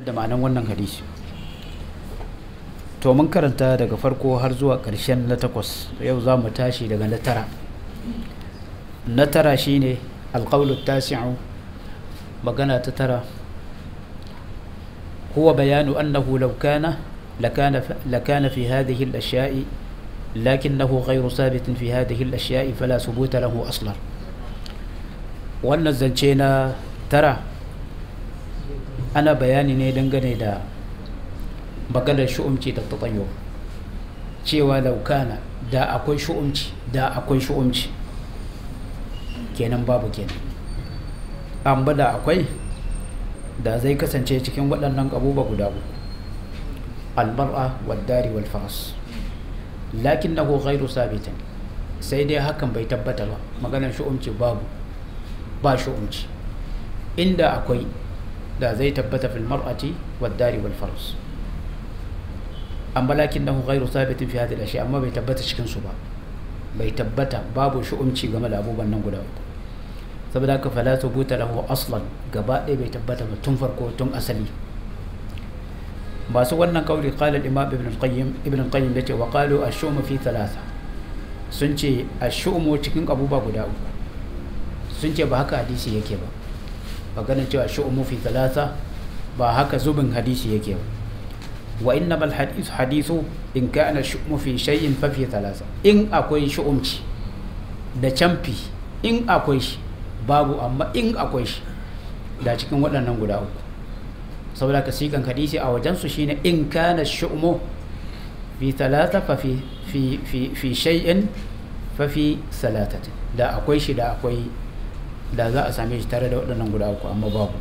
da ma'anan wannan hadisi to mun karanta daga farko har zuwa ƙarshen na takwas yau za mu tashi daga na tara na tara shine alƙawlu tasi'u magana ta tara huwa bayanu annahu law kana lakana lakana fi hadhihi al-ashya'i lakinnahu ghayru sabitin fi hadhihi al-ashya'i fala thubuta lahu aslan wannan zance na tara ana bayani ne dangane da maganar shu'umci da tatayo cewa laukana da akwai shu'umci da akwai shu'umci kenan babu kenan amma da akwai da zai kasance cikin waɗannan abubuwa guda uku almar'a waddari wal faras lakin na ghairu sabitin sai dai hakan bai tabbata ba maganar shu'umci babu ba shu'umci inda akwai da zai tabbata fil mar'ati waddari wal faras amma lakinnahu ghairu sabitin fi hadhihi al-ashya amma bai tabbata cikin su ba bai tabbata babu shu'umci game da abubuwan nan guda uku saboda haka fala thubuta lahu aslan gaba ɗaya bai tabbata ba tun farko tun asali masu wannan kauli qala al-imam ibn al-qayyim ibn al-qayyim yace wa qalu ash-shumu fi thalatha sun ce ash-shumu cikin abubuwa guda uku sun ce ba haka hadisi yake ba maganin cewa shu'umu fi thalatha ba haka zubin hadisi yake ba wa innamal hadith hadithu in kana shu'umu fi shay'in fa fi thalatha in akwai shu'umci da camfi in akwai shi babu amma in akwai shi da cikin waɗannan guda uku saboda ka sikan hadisi a wajensu shine in kana shu'umu fi thalatha fa fi fi fi fi shay'in fa fi thalathatin da akwai shi da akwai da za a same shi tare da waɗannan guda uku amma babu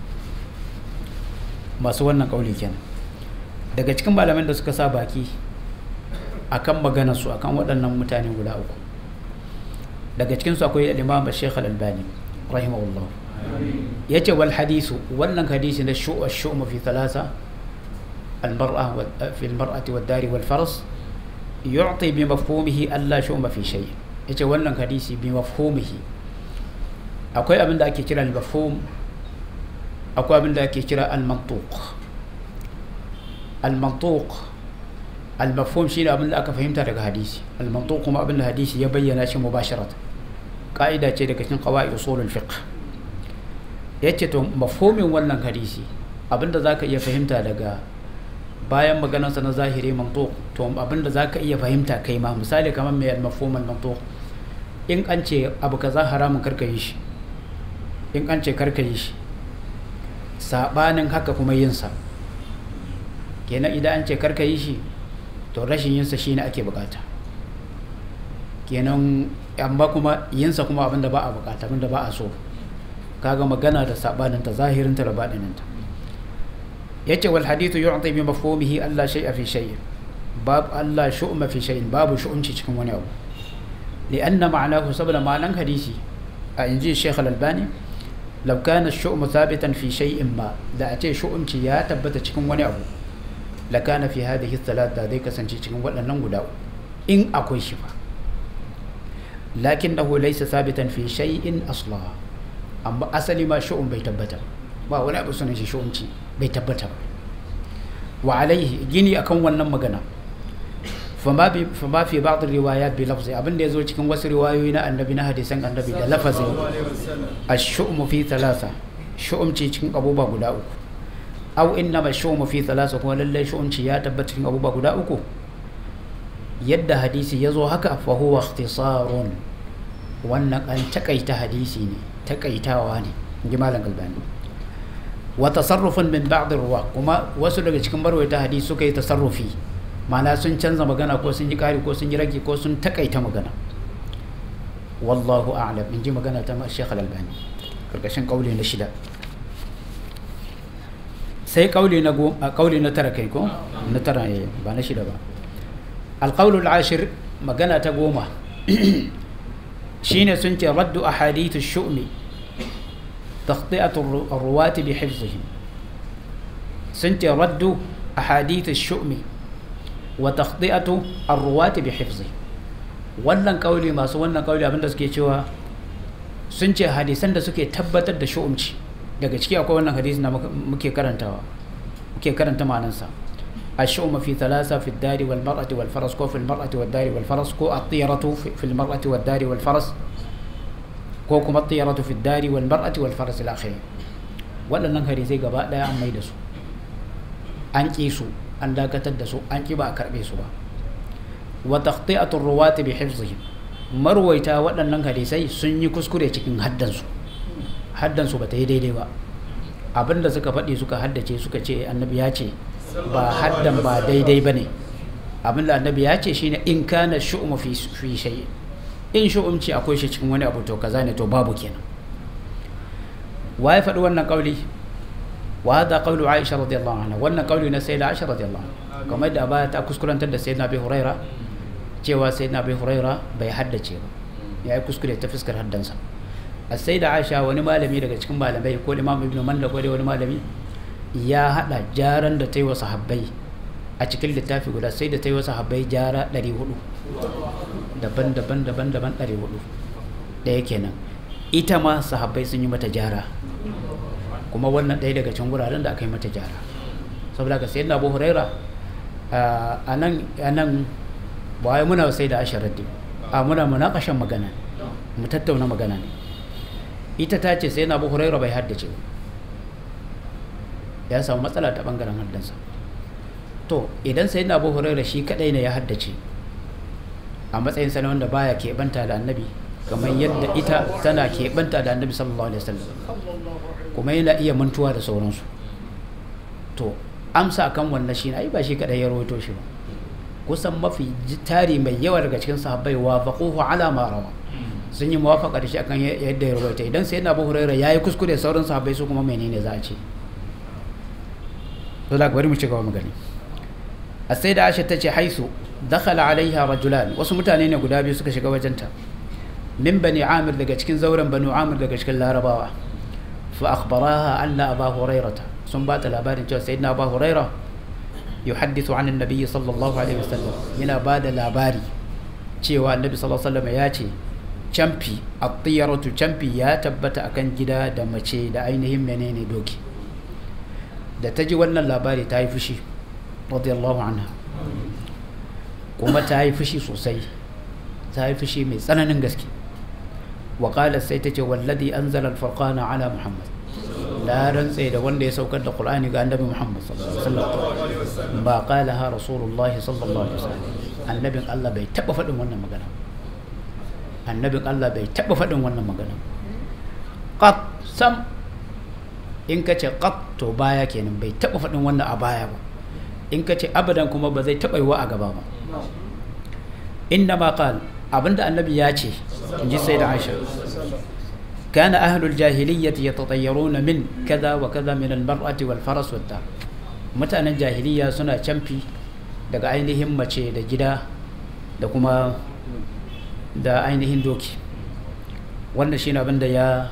masu wannan ƙauli kenan daga cikin malaman da suka sa baki akan maganarsu akan waɗannan mutane guda uku daga cikinsu akwai al-imam Sheikh al-Albani rahimahullah yace wal hadisu wannan hadisi na shu'a shu'ma fi thalatha al-mar'a fi al-mar'ati wad-dari wal-faras yu'ti bi mafhumihi alla shu'ma fi shay yace wannan hadisi bi mafhumihi akwai abin da ake kira al-mafhum akwai abin da ake kira al-mantuq al-mantuq al-mafhum shine abin da aka fahimta daga hadisi al-mantuq kuma abin da hadisi ya bayyana shi mubasharat ka'ida ce daga cikin qawaid usul al-fiqh yace to mafhumin wannan hadisi abin da zaka iya fahimta daga bayan maganarsa na zahiri mantuq to abin da zaka iya fahimta kai ma misali kamar mai al-mafhum al-mantuq in an ce abu kaza haramun karka yi shi in an ce karka yi shi saɓanin haka kuma yinsa kenan idan an ce karka yi shi to rashin yinsa shine ake bukata kenan amma kuma yinsa kuma abinda ba a bukata abinda ba a so kaga magana da saɓaninta zahirinta da baɗininta yace wal hadithu yu'ti bi mafhumihi alla shay'a fi shay'in bab alla shu'ma fi shay'in babu shu'umci cikin wani abu لأن معناه سبب معنى حديثي أنجي الشيخ الألباني لو كان الشؤم ثابتا في شيء ما لا أتي شؤم يا تبت تكون وني أبو لكان في هذه الثلاثة ذيك سنجي تكون ولا ننقل إن أكوي شفا لكنه ليس ثابتا في شيء أصلا أما أصلي ما شؤم بيتبتا ما ولا أبو سنجي شؤم بيتبتا وعليه جيني أكون ونن مغنى فما بي فما في بعض الروايات بلفظ abin da yazo cikin wasu riwayoyi na annabi na hadisan annabi da lafazin ash-shu'mu fi thalatha shu'umci cikin abubuwa guda uku aw innama ash-shu'mu fi thalatha kuma lalle shu'umci ya tabbata cikin abubuwa guda uku yadda hadisi yazo haka fa huwa ikhtisarun wannan an takaita hadisi ne takaitawa ne inji malam galbani wa tasarrufun min ba'd ruwa kuma wasu daga cikin marwayata hadisi suka yi tasarrufi ma'ana sun canza magana ko sun yi ƙari ko sun yi rage ko sun takaita magana wallahu a'lam in ji magana ta Sheikh Al-Albani karkashin kauli na shida sai kauli na goma kauli na tara kai ko na tara eh ba na shida ba al-qawl al-ashir magana ta goma shine sun ce raddu ahadith ash-shu'mi takhti'atu ar-ruwati bi hifzihim sun ce raddu ahadith ash-shu'mi wa takhdi'atu ar-ruwati bi hifzi wannan kauli masu wannan kauli abinda suke cewa sun ce hadisan da suke tabbatar da shu'umci daga ciki akwai wannan hadisi na muke karantawa ke karanta ma'anansa الشؤم في ثلاثة في الدار والمرأة والفرس كو في المرأة والدار والفرس كو الطيرة في المرأة والدار والفرس كو كما الطيرة في الدار والمرأة والفرس إلى آخره waɗannan hadisai gaba ɗaya an mai da su an ƙi su an dakatar da su an ƙi ba a karɓe su ba wa taqti'atur ruwati bi hifzihim marwaita waɗannan hadisai sun yi kuskure cikin haddansu haddansu ba ta yi daidai ba abinda suka faɗi suka haddace suka ce annabi ya ce ba haddan ba daidai ba ne abinda annabi ya ce shine in kana shu'umu fi fi shay in shu'umci akwai shi cikin wani abu to kaza ne to babu kenan wa ya faɗi wannan kauli wa hada qawlu Aisha radiyallahu anha wannan kauli na sayyida Aisha radiyallahu anha kamar da ba ta kuskurantar da sayyidina Abi Huraira cewa sayyidina Abi Huraira bai haddace ba yayi kuskure ta fuskar haddansa as-sayyida Aisha wani malami daga cikin malamai ko Imam Ibn Manda ko wani malami ya hada jaran da ta yi wa sahabbai a cikin littafi guda sai da ta yi wa sahabbai jara 400 daban-daban daban-daban 400 ɗaya kenan ita ma sahabbai sun yi mata jara kuma wannan ɗaya daga cikin wuraren da aka yi mata jara saboda ka sayi abu huraira a nan ba wai muna sai da ashirar a muna munakashin magana mu tattauna magana ne ita ta ce sai abu huraira bai haddace ba ya samu matsala ta bangaren haddansa to idan sai abu huraira shi kadai ne ya haddace a matsayin sa wanda baya keɓanta da annabi kamar yadda ita tana keɓanta da annabi sallallahu alaihi wasallam kuma yana iya mantuwa da sauransu to amsa akan wannan shi ai ba shi kadai ya rawaito shi ba kusan mafi tari mai yawa daga cikin sahabbai wa faquhu ala ma rawa sun yi muwafaqa da shi akan yadda ya rawaita idan sai na Abu Hurairah yayi kuskure sauran sahabbai su kuma menene za a ce to da bari mu ci gaba magani a sai da Aisha tace haisu dakhala alaiha rajulan wasu mutane ne guda biyu suka shiga wajenta min bani Amir daga cikin zauren banu Amir daga cikin Larabawa fa akhbaraha anna Abu Hurairah sun ba ta labarin cewa sayyidina Abu Hurairah yuhaddithu an annabi sallallahu alaihi wasallam yana ba da labari cewa annabi sallallahu alaihi wasallam ya ce camfi at-tiyaratu camfi ya tabbata akan gida da mace da ainihin menene doki da ta ji wannan labari ta yi fushi radiyallahu anha kuma ta yi fushi sosai ta yi fushi mai tsananin gaske wa sai ta ce wallazi anzala al-furqana ala muhammad la rantse da wanda ya saukar da qur'ani ga annabi muhammad sallallahu alaihi wasallam ba qalaha rasulullah sallallahu alaihi wasallam annabin allah bai taba faɗin wannan magana annabin allah bai taba faɗin wannan magana qat sam in ka ce qat to baya kenan bai taba faɗin wannan a baya ba in ka ce abadan kuma ba zai taba yiwa a gaba ba inna ma qal abinda annabi ya ce in ji sai da aisha كان أهل الجاهلية يتطيرون من كذا وكذا من المرأة والفرس والدار mutanen jahiliya suna camfi daga ainihin mace da gida da kuma da ainihin doki wannan shi abin da ya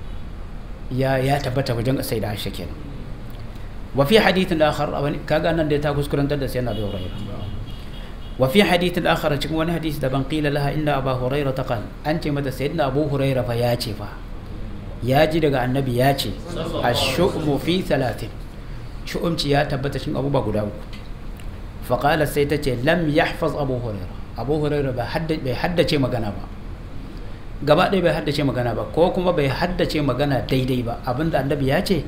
ya ya tabbata wajen sai da aisha kenan wa fi hadithin akhar kaga nan da ta kuskurantar da sai na da hurairah wa fi hadithin akhar cikin wani hadisi da ban qila laha inna abu hurairah taqal an ce mata sayyidina abu hurairah fa ya ce fa ya ji daga annabi ya ce a shu'umu fi talatin shu'umci ya tabbata cikin abubuwa guda uku faƙalar sai ta ce lam yahfaz abu huraira abu huraira bai haddace magana ba gaba ɗaya bai haddace magana ba ko kuma bai haddace magana daidai ba abinda annabi ya ce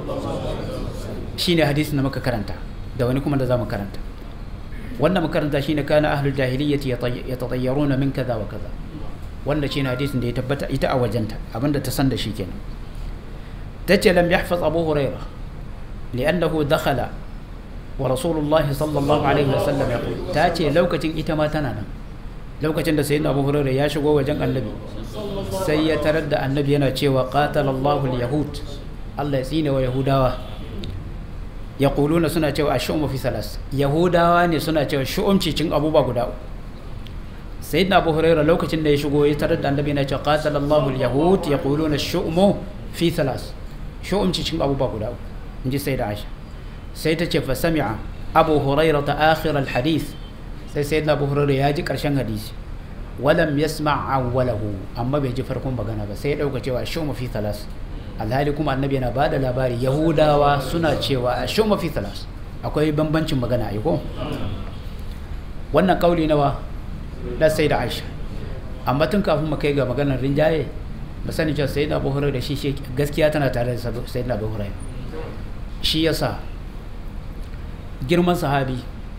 shine hadisi na muka karanta da wani kuma da za mu karanta wannan makaranta shine kana ahlul jahiliyyati yatatayyaruna min kaza wa kaza wanda shi hadisin da ya tabbata ita a wajenta abinda ta san da shi kenan ta ce lam yahfaz abu huraira li'annahu dakhala wa rasulullah sallallahu alaihi wasallam ya ta ce lokacin ita ma tana nan lokacin da sayyidina abu huraira ya shigo wajen annabi sai ya tarar da annabi yana cewa qatalallahu al-yahud Allah ya tsine wa yahudawa yaquluna suna cewa ash-shumu fi salas yahudawa ne suna cewa shu'umci cin abubuwa guda uku sayyidina abu huraira lokacin da ya shigo ya tarar da annabi na ce qatala Allahu al-yahud yaquluna ash-shu'mu fi thalas shu'um cikin abubuwa guda uku inji sayyida Aisha sai ta ce fa sami'a abu huraira ta akhir al-hadith sai sayyidina abu huraira ya ji karshen hadisi walam yasma' awwalahu amma bai ji farkon magana ba sai ya dauka cewa ash-shu'mu fi thalas alhali kuma annabi yana ba da labari yahudawa suna cewa a shuma fi thalas akwai bambancin magana a ko wannan kauli nawa na sai da aisha amma tun kafin mu kai ga maganar rinjaye mu sani cewa sai da abu da shi gaskiya tana tare da sai da abu shi yasa girman sahabi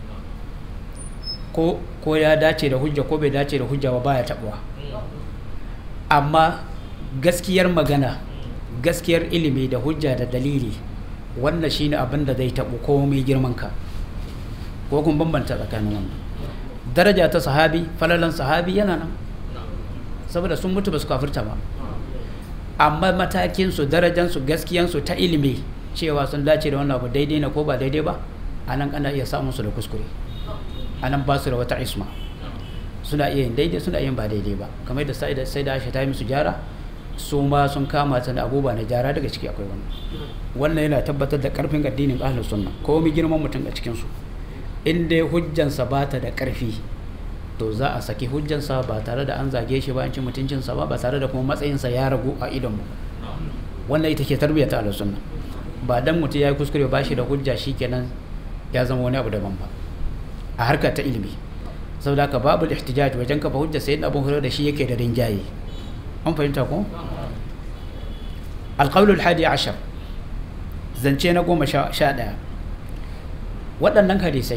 ko ko ya dace da hujja ko bai dace da hujja ba baya tabuwa amma gaskiyar magana gaskiyar ilimi da hujja da dalili wannan shine abin da zai tabu komai girman ka ko kun bambanta tsakanin wannan daraja ta sahabi falalan sahabi yana nan saboda sun mutu ba su kafirta ba amma matakinsu darajansu gaskiyansu ta ilimi cewa sun dace da wannan abu daidai na ko ba daidai ba a nan ana iya samun su da kuskure a nan ba su da wata isma suna iya yin daidai suna yin ba daidai ba kamar da sai da ashe ta yi musu gyara su ma sun kama ta da abubuwa na gyara daga ciki akwai wannan wannan yana tabbatar da karfin addinin ahlus sunna komai girman mutum a cikin su in dai hujjansa ba ta da karfi to za a saki hujjansa ba tare da an zage shi ba an ci mutuncinsa ba ba tare da kuma matsayinsa ya ragu a idonmu wannan ita ke tarbiyyar ta ahlus sunna ba dan mutum ya yi kuskure ba shi da hujja shikenan ya zama wani abu daban ba a harkar ta ilimi saboda haka babu ihtijaj wajen kafa hujja sai abu hurairah da shi yake da rinjaye an fahimta ko alqaulul hadi ashar zance na goma sha ɗaya waɗannan hadisai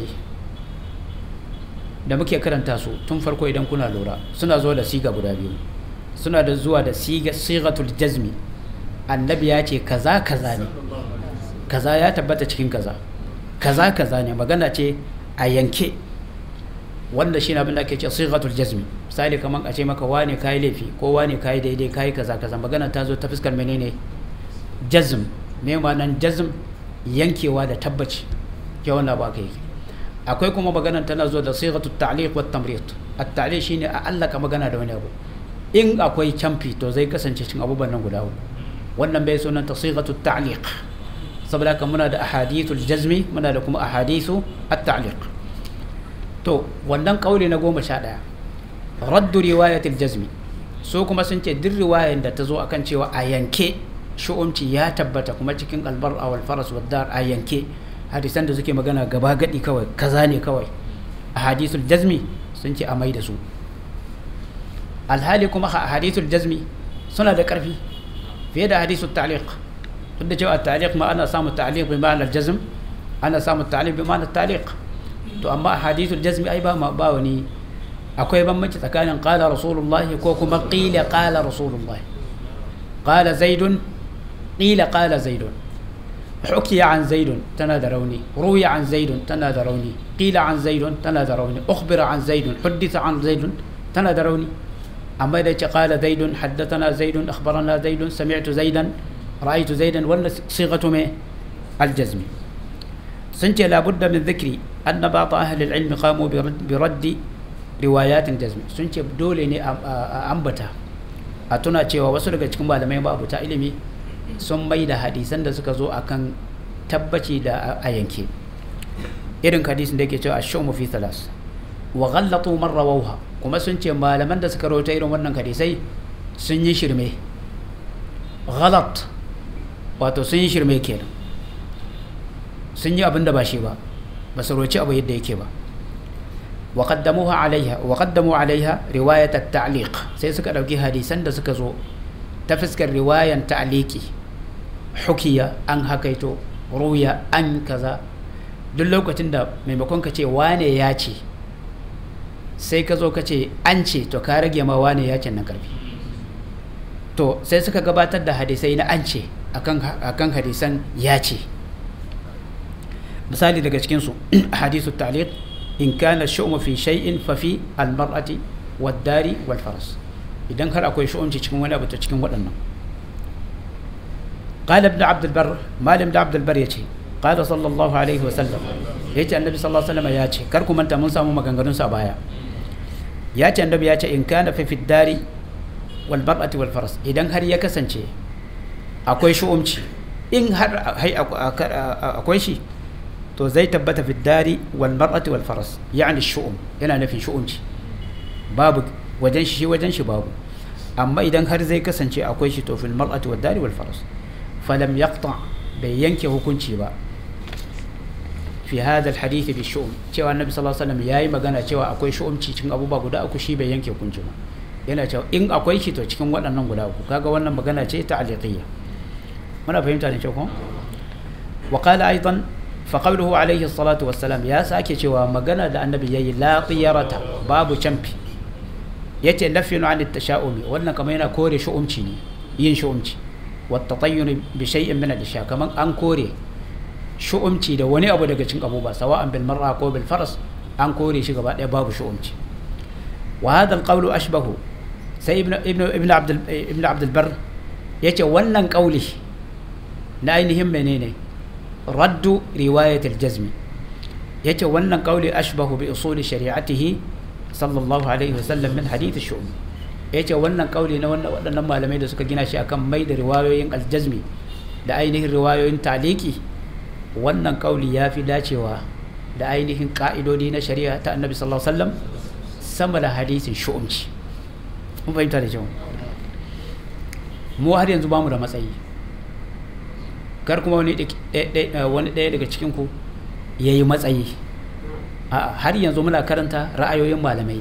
da muke karanta su tun farko idan kuna lura suna zuwa da siga guda biyu suna da zuwa da siga sigatul jazmi annabi ya ce kaza kaza ne kaza ya tabbata cikin kaza kaza kaza ne magana ce a yanke wanda shi abin da ake ce sigatul jazmi misali kamar a ce maka wane kayi laifi ko wane kayi daidai kayi kaza kaza magana ta zo ta fuskar menene jazm me ma'anan jazm yankewa da tabbaci ke wannan abu aka yi akwai kuma maganar tana zo da sigatul ta'liq wa tamrid at-ta'liq shine a allaka magana da wani abu in akwai camfi to zai kasance cikin abubuwan nan guda uku wannan bai sunan ta sigatul ta'liq saboda haka muna da ahadithul jazmi muna da kuma ahadithu at-ta'liq to wannan kauli na goma sha ɗaya raddu riwayatul jazmi so kuma sun ce duk riwayan da ta zo akan cewa a yanke shu'umci ya tabbata kuma cikin albar wal faras wad dar a yanke hadisan da suke magana gaba gadi kawai kaza ne kawai a hadisul jazmi sun ce a mai da su alhali kuma a hadisul jazmi suna da karfi fiye da hadisul ta'liq duk da cewa ta'liq ma ana samu ta'liq bi ma'anar jazm ana samu ta'liq bi ma'anar ta'liq to amma hadisul jazmi ai ba ba wani akwai bambanci tsakanin qala rasulullahi ko kuma qila qala rasulullahi qala zaidun qila qala zaidun حكي عن زيد تنا دروني روي عن زيد تنا دروني قيل عن زيد تنا دروني أخبر عن زيد حدث عن زيد تنا دروني أما إذا قال زيد حدثنا زيد أخبرنا زيد سمعت زيدا رأيت زيدا ولا صيغة الجزم سنتي لابد من ذكر أن بعض أهل العلم قاموا برد, برد روايات الجزم سنتي بدولي أنبتا أتنا cewa wasu daga cikin malamai ba abu ta ilimi sun mai da hadisan da suka zo akan tabbaci da a yanke irin hadisin da yake cewa ash-shumu fi thalas wa ghallatu man rawawha kuma sun ce malaman da suka rawaita irin wannan hadisai sun yi shirme ghalat wato sun yi shirme kenan sun yi abin da ba shi ba ba su roci abu yadda yake ba wa qaddamuha alaiha wa qaddamu alaiha riwayat at-ta'liq sai suka dauki hadisan da suka zo ta fuskar riwayan ta'liqi hukiya an hakaito ruya an kaza duk lokacin da maimakon ka ce wane ya ce sai ka zo ka ce an ce to ka rage ma wane ya ce nan karfi to sai suka gabatar da hadisai na an ce akan hadisan ya ce misali daga cikinsu hadisu ta'liq in kana shu'mu fi shay'in fa fi al-mar'ati wad-dari wal-faras idan har akwai shu'umci cikin wani abu ta cikin waɗannan قال ابن عبد البر مال ابن عبد البر يجي قال صلى الله عليه وسلم يجي النبي صلى الله عليه وسلم يجي كركم انت من سامو مغانغانون سا بايا يجي النبي يجي ان كان في في الدار والمرأة والفرس idan har ya kasance akwai shu'umci in har akwai shi to zai tabbata fi dari wal mar'ati wal faras yani shu'um yana nufin shu'umci babu wajen shi wajen shi babu amma idan har zai kasance akwai shi to fil mar'ati wad dari wal faras falam yaqta bai yanke hukunci ba fi hadha alhadith bi shu'um cewa annabi sallallahu alaihi wasallam yayi magana cewa akwai shu'umci cikin abubuwa guda uku shi bai yanke hukunci ba yana cewa in akwai shi to cikin waɗannan guda uku kaga wannan magana ce ta aliqiyya muna fahimta ne ko wa qala aidan fa qawluhu alayhi salatu wassalam ya sake cewa magana da annabi yayi la tiyarata babu camfi yace nafinu an at-tasha'umi wannan kamar yana kore shu'umci ne yin shu'umci wa tatayyun bi shay'in min al-isha kaman an kore shu'umci da wani abu daga cikin abubuwa sawa'an bil mar'a ko bil faras an kore shi gaba ɗaya babu shu'umci wa hadha al-qawlu ashbahu sai ibn ibn ibn abd ibn abd al-barr yace wannan kauli na ainihin menene raddu riwayat al-jazmi yace wannan kauli ashbahu bi usuli shari'atihi sallallahu alaihi wasallam min hadith ash-shu'um yace wannan kauli na wannan waɗannan malamai da suka gina shi akan mai da riwayoyin al-jazmi da ainihin riwayoyin taliki wannan kauli ya fi dacewa da ainihin ka'idodi na shari'a ta annabi sallallahu alaihi wasallam sama da hadisin shu'umci mun fahimta da kyau mu har yanzu bamu da matsayi kar kuma wani wani ɗaya daga cikin ku yayi matsayi har yanzu muna karanta ra'ayoyin malamai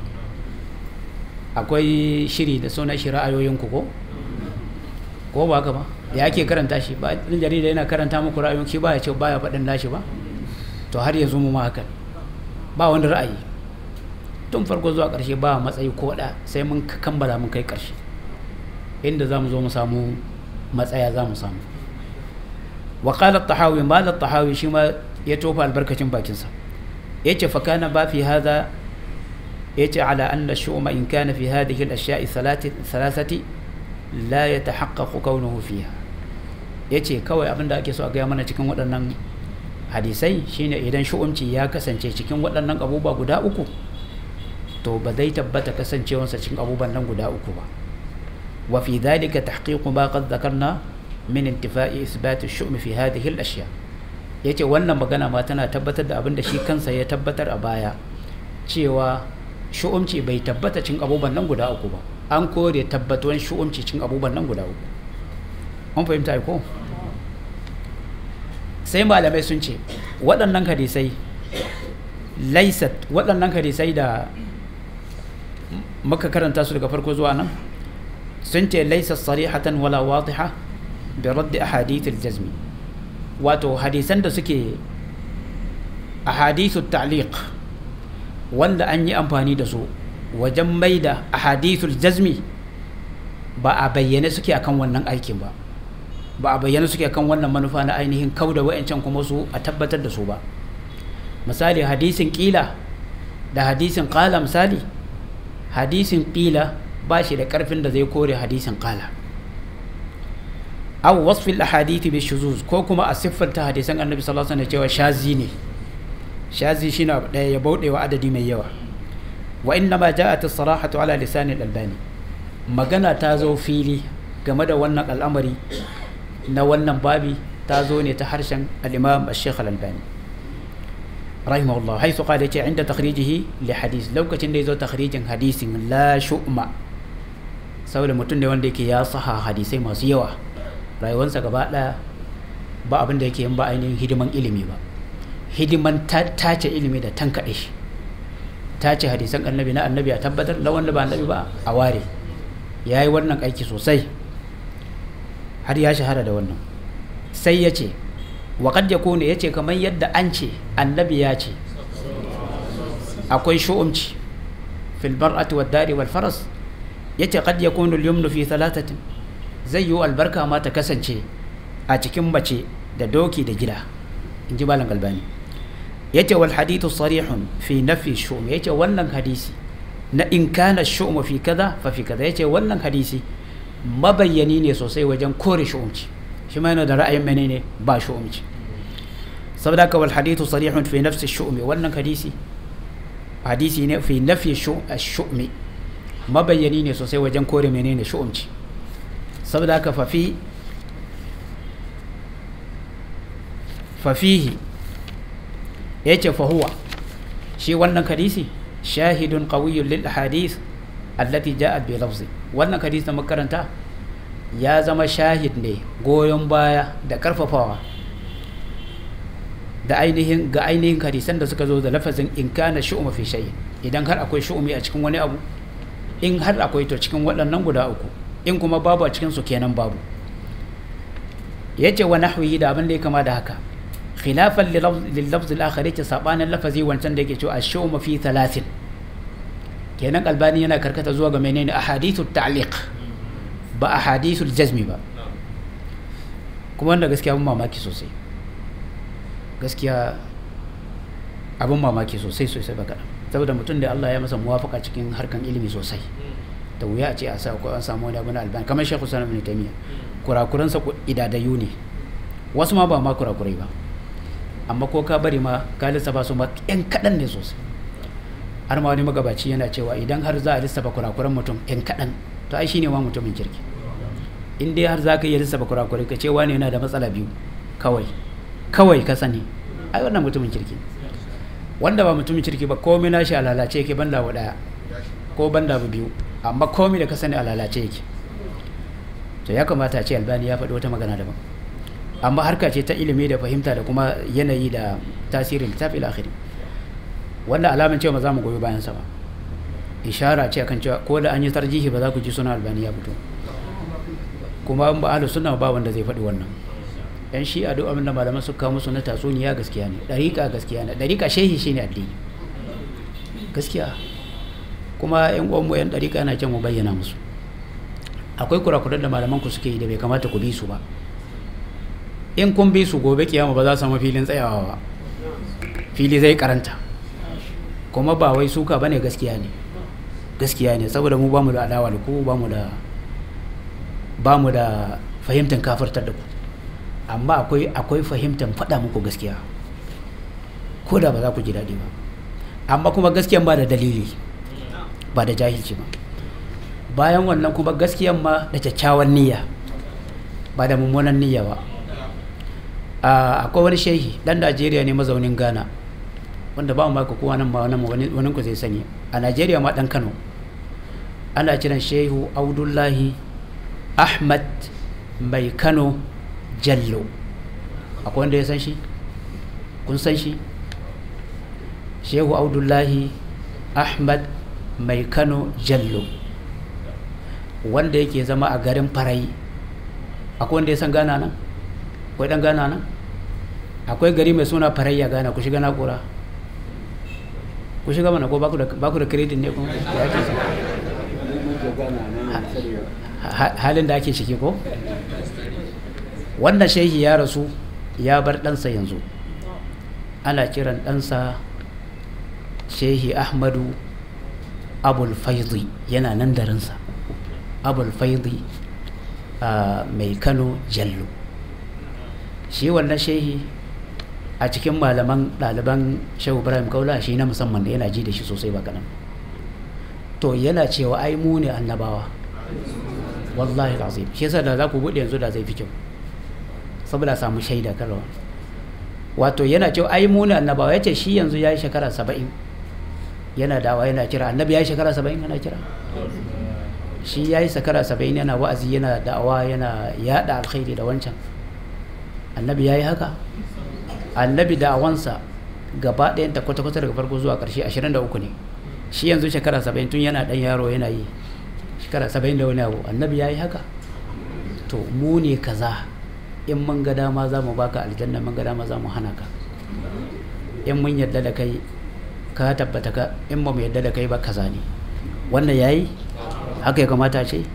akwai shiri da sunan shi ra'ayoyin ku ko ko ba haka ba ya ke karanta shi ba ɗin jarida yana karanta muku ra'ayoyin shi ba ya ce ba ya faɗin nashi ba to har yanzu mu ma haka ba wani ra'ayi tun farko zuwa ƙarshe ba matsayi ko da sai mun kammala mun kai ƙarshe inda za mu zo mu samu matsaya za mu samu wa qala at-tahawi ma at-tahawi shi ma ya tofa albarkacin bakinsa yace fa kana ba fi hada yace ala anna shu'ma in kana fi hadhihi al-ashya'i thalathati la yatahaqqaqu kaunuhu fiha yace kawai abin da ake so a gaya mana cikin waɗannan hadisai shine idan shu'umci ya kasance cikin waɗannan abubuwa guda uku to ba zai tabbata kasancewarsa cikin abubuwan nan guda uku ba wa fi dhalika tahqiqu ma qad dhakarna min intifa'i isbat ash-shu'm fi hadhihi al-ashya yace wannan magana ma tana tabbatar da abin da shi kansa ya tabbatar a baya cewa shu'umci bai tabbata cikin abubuwan nan guda uku ba an kore tabbatuwan shu'umci cikin abubuwan nan guda uku an fahimta ko sai malamai sun ce waɗannan hadisai laisat waɗannan hadisai da muka karanta su daga farko zuwa nan sun ce laisat sarihatan wala wadiha bi raddi ahadith al-jazmi wato hadisan da suke ahadithu ta'liq wanda an yi amfani da su wajen mai da ahadithul jazmi ba a bayyane suke akan wannan aikin ba ba a bayyane suke akan wannan manufa na ainihin kauda wa'ancan kuma su a tabbatar da su ba misali hadisin kila da hadisin kala misali hadisin kila ba shi da karfin da zai kore hadisin kala aw wasfil ahadithi bi shuzuz ko kuma a siffanta hadisan annabi sallallahu alaihi wasallam cewa shazi ne shazi shine abu daya ya bauɗewa adadi mai yawa wa inna ma ja'at as-sarahatu ala lisan al-albani magana ta zo fili game da wannan al'amari na wannan babi ta zo ne ta harshen al-imam al-sheikh al-albani rahimahullah haythu qala yace inda takhrijihi li hadith lokacin da yazo takhrijin hadisin la shu'ma saboda mutum ne wanda yake ya saha hadisai masu yawa rayuwarsa gaba daya ba abin da yake yin ba ainihin hidiman ilimi ba hidiman tace ilimi da tankaɗe shi tace hadisan annabi na annabi a tabbatar da wanda ba annabi ba a ware ya yi wannan aiki sosai har ya shahara da wannan sai ya ce waƙad ya kone ya ce kamar yadda an ce annabi ya ce akwai shu'umci fil bar'ati wad dari wal faras ya ce qad yakunu al-yumnu fi thalathatin zai yi albarka ma ta kasance a cikin mace da doki da gida in ji malam galbani ya ce wal hadithu sarihun fi nafi shu'um ya ce wannan hadisi na in kana shu'um fi kaza fa fi kaza ya ce wannan hadisi mabayyani ne sosai wajen kore shu'umci shi ma yana da ra'ayin menene ba shu'umci saboda ka wal hadithu sarihun fi nafsi shu'umi wannan hadisi hadisi ne fi nafi shu'umi mabayyani ne sosai wajen kore menene shu'umci saboda ka fafi fafihi ya ce fahuwa shi wannan hadisi shahidun qawiyyun lil hadith allati ja'at bi lafzi wannan hadisi da makaranta ya zama shahid ne goyon baya da karfafawa da ainihin ga ainihin hadisan da suka zo da lafazin in kana shu'uma fi shay idan har akwai shu'umi a cikin wani abu in har akwai to cikin waɗannan guda uku in kuma babu a cikin su kenan babu yace wa nahwihi da abin da ya kama da haka khilafan lil lafz al akhar yace sabanin lafazi wancan da yake cewa ash-shu'uma fi thalathin kenan albani yana karkata zuwa ga menene ahadithu ta'liq ba ahadithul jazmi ba kuma wanda gaskiya mun mamaki sosai gaskiya abin mamaki sosai sosai baka saboda mutum da Allah ya masa muwafaka cikin harkan ilimi sosai da wuya a ce a sa ko an samu wani abu na albani kamar Sheikh Usman ibn Taymiyyah kurakuran sa idadayu ne wasu ma ba ma kurakurai ba amma ko ka bari ma ka lissafa su ma yan kadan ne sosai har ma wani magabaci yana cewa idan har za a lissafa kurakuran mutum yan kadan to ai shine ma mutumin kirki in dai har za ka iya lissafa kurakurai ka ce wani yana da matsala biyu kawai kawai ka sani ai wannan mutumin kirki wanda ba mutumin kirki ba komai nashi a lalace yake banda wa daya ko banda ba biyu amma komai da ka sani a lalace yake to ya kamata a ce albani ya faɗi wata magana daban amma harka ce ta ilimi da fahimta da kuma yanayi da tasirin littafi akhiri wannan alamun cewa ba za mu goyi bayan sa ba ishara ce akan cewa ko da an yi tarjihi ba za ku ji suna albani ya fito kuma in ba ahlus sunna ba wanda zai faɗi wannan yan shi a duk abin da malaman suka musu na tatsuniya gaskiya ne dariƙa gaskiya ne dariƙa shehi shine addini gaskiya kuma yan uwan mu yan dariƙa yana kyan mu bayyana musu akwai kurakuran da malaman ku suke yi da bai kamata ku bi su ba in kun bi su gobe kiyama ba za su samu filin tsayawa ba fili zai karanta kuma ba wai suka bane gaskiya ne gaskiya ne saboda mu bamu da adawa da ku bamu da bamu da fahimtar kafirtar da ku amma akwai akwai fahimtar faɗa muku gaskiya ko da ba za ku ji daɗi ba amma kuma gaskiyan ba da dalili ba da jahilci ba bayan wannan kuma gaskiyan ma da kyakkyawan niyya ba da mummunan niyya ba akwai wani shehi ɗan najeriya ne mazaunin ghana wanda ba mu maka kowa nan ma wani ku zai sani a najeriya ma ɗan kano ana kiran shehu audullahi ahmad mai kano jallo akwai wanda ya san shi kun san shi shehu audullahi ahmad mai kano jallo wanda yake zama a garin farai akwai wanda ya san gana nan akwai dan gana nan akwai gari mai suna farai ya gana ku shiga nakura ku shiga mana ko baku da kredit ne kuma ya ke halin da ake ciki ko wannan shehi ya rasu ya bar ɗansa yanzu ana kiran ɗansa shehi ahmadu abul faidi yana nan darinsa abul faidi mai kano jallo shi wannan shehi a cikin malaman ɗaliban shehu ibrahim kaula shi na musamman da yana ji da shi sosai ba kanan to yana cewa ai mu ne annabawa wallahi azim shi yasa da za ku buɗe yanzu da zai fi kyau saboda samu shaida kalawa wato yana cewa ai mu ne annabawa yace shi yanzu yayi shekara saba'in yana dawa yana kira annabi yayi shekara saba'in yana kira shi yayi shekara saba'in yana wa'azi yana da'awa yana yada alkhairi da wancan annabi yayi haka annabi da'awansa gaba ɗayan ta kwata-kwata daga farko zuwa ƙarshe 23 ne shi yanzu shekara saba'in tun yana ɗan yaro yana yi shekara saba'in da wani abu annabi ya yi haka to mu ne kaza in mun ga dama za mu baka aljanna mun ga dama za mu hana ka in mun yadda da kai ka tabbata ka in ba mu yadda da kai ba kaza ne wannan yayi haka ya kamata ce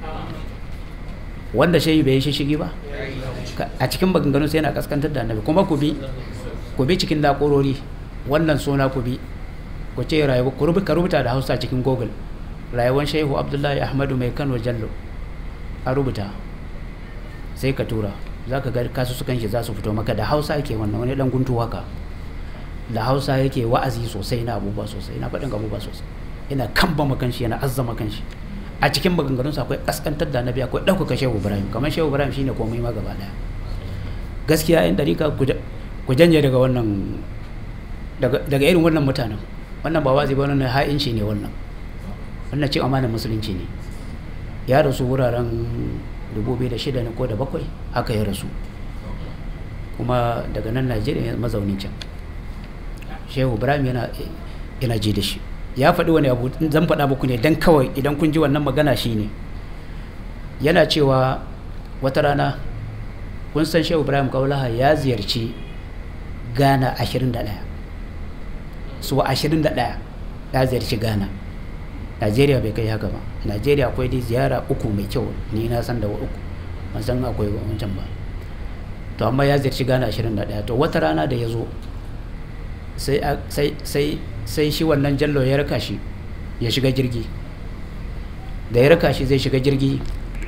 wanda shayi bai yi shigi ba a cikin maganganun sai yana kaskantar da annabi kuma ku bi ku bi cikin lakorori wannan suna ku bi ku ce rayuwa ku rubuta da hausa cikin google rayuwar shehu abdullahi ahmadu mai kano jallo a rubuta sai ka tura za ka ga kasu sukan shi za su fito maka da hausa yake wannan wani dan guntu haka da hausa yake wa'azi sosai na abubuwa sosai na faɗin abubuwa sosai yana kamba makan shi yana azzama kan shi a cikin maganganunsa akwai kaskantar da nabi akwai ɗaukaka shehu ibrahim kamar shehu ibrahim shine komai ma gaba daya gaskiya yan ɗarika ku janye daga wannan daga irin wannan mutanen wannan ba wazi ba wannan ha'inci ne wannan wannan cin amanar musulunci ne ya rasu wuraren 2006 ne ko da bakwai haka ya rasu kuma daga nan najeriya mazaunin can shehu ibrahim yana yana ji da shi ya faɗi wani abu zan faɗa muku ne don kawai idan kun ji wannan magana shi ne yana cewa wata rana kun san shehu ibrahim kaulaha ya ziyarci ghana 21 su 21 ya ziyarci ghana najeriya bai kai haka ba najeriya akwai dai ziyara uku mai kyau ni na san da uku ban san akwai wancan ba to amma ya ziyarci ghana 21 to wata rana da ya zo sai shi wannan jallo ya raka shi ya shiga jirgi da ya raka shi zai shiga jirgi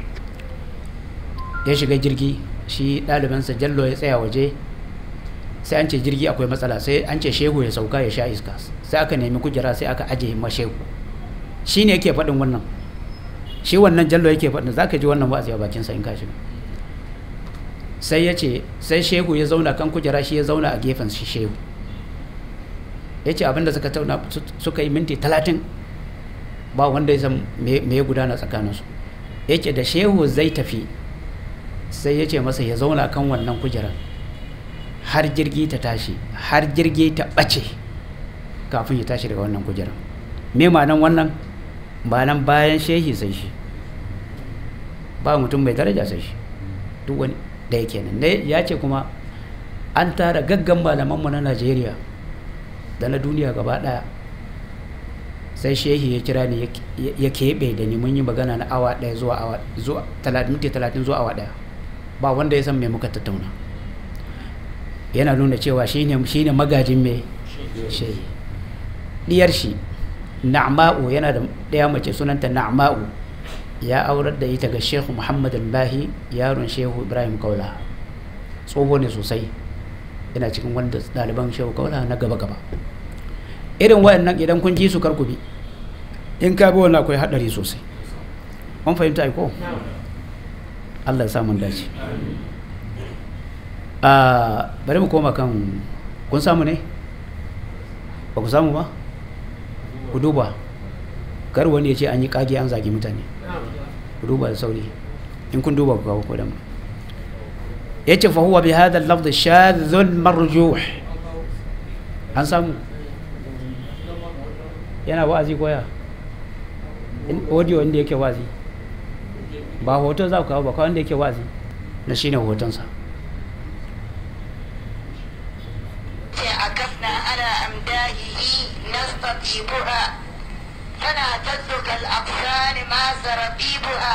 ya shiga jirgi shi ɗalibansa jallo ya tsaya waje sai an ce jirgi akwai matsala sai an ce shehu ya sauka ya sha iska sai aka nemi kujera sai aka aje ma shehu shi ne yake faɗin wannan shi wannan jallo yake faɗin za ka ji wannan wa'azi a bakinsa in ka shiga sai ya ce sai shehu ya zauna kan kujera shi ya zauna a gefen shi shehu ya ce abinda suka tauna suka yi minti talatin ba wanda ya san me ya gudana tsakaninsu ya ce da shehu zai tafi sai ya ce masa ya zauna kan wannan kujerar har jirgi ta tashi har jirgi ta ɓace kafin ya tashi daga wannan kujerar me ma'anan wannan nan bayan shehi sai shi ba mutum mai daraja sai shi duk wani da yake nan ya ce kuma an tara gaggan malamanmu na najeriya da na duniya gaba daya sai shehi ya kira ni ya keɓe da ni mun yi magana na awa daya zuwa awa zuwa minti talatin zuwa awa daya ba wanda ya san me muka tattauna yana nuna cewa shine shine magajin mai shehi diyar shi na'ma'u yana da ɗaya mace sunanta na'ma'u ya aurar da ita ga shehu muhammad al-bahi yaron shehu ibrahim kaula tsoho ne sosai yana cikin wanda ɗaliban shehu kaula na gaba-gaba irin waɗannan idan kun ji su karkubi in ka bi wani akwai haɗari sosai an fahimta ko allah ya samun dace bari mu koma kan kun samu ne ba ku samu ba ku duba kar wani ya ce an yi kage an zagi mutane ku duba da sauri in kun duba ku kawo ko da mu ya ce fa huwa bi hada lafz shadhun marjuh an samu yana wa'azi koya in audio inda yake wa'azi ba hoton za ku kawo ba kawai inda yake wa'azi na shine hotonsa نستطيبها فلا تسلك الأقسام ما زربيبها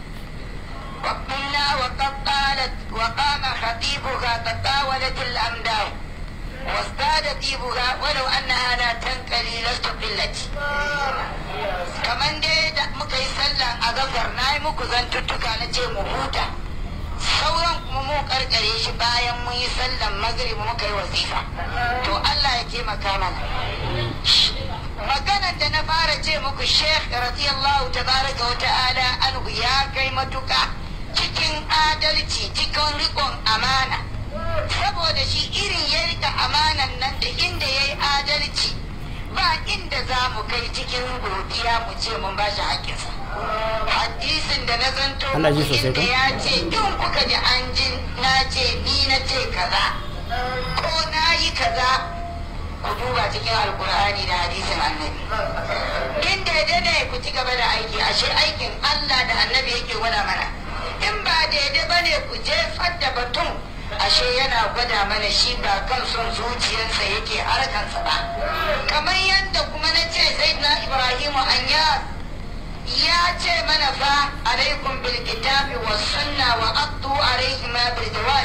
وقلنا وقد قالت وقام خطيبها تطاولت الأمداء وازداد طيبها ولو أنها لا تنكلي لست قلتي كمان دي da muka yi sallan a gafar na yi muku zantuttuka na ce mu huta sauran kuma mu karkare shi bayan mun yi sallan magrib muka yi wasifa to Allah ya taimaka mana maganar da na fara ce muku sheikh radiyallahu tabaraka wa ta'ala anhu ya kai matuka cikin adalci cikin rikon amana saboda shi irin ya rika amanan nan da inda ya yi adalci ba inda za mu kai cikin godiya mu ce mun ba shi haƙƙinsa hadisin da na zanto muku inda ya ce in kuka ji an ji na ce ni na ce kaza ko na yi kaza ku duba cikin alkur'ani da hadisin annabi in daidai ne ku ci gaba da aiki ashe aikin Allah da annabi yake gwada mana in ba daidai ba ne ku jefar da batun ashe yana gwada mana shi ba kan son zuciyarsa yake harkansa ba kamar yadda kuma na ce sai na ibrahimu anya ya ce mana fa alaikum bil kitabi was sunna wa addu alaihima bil jawaz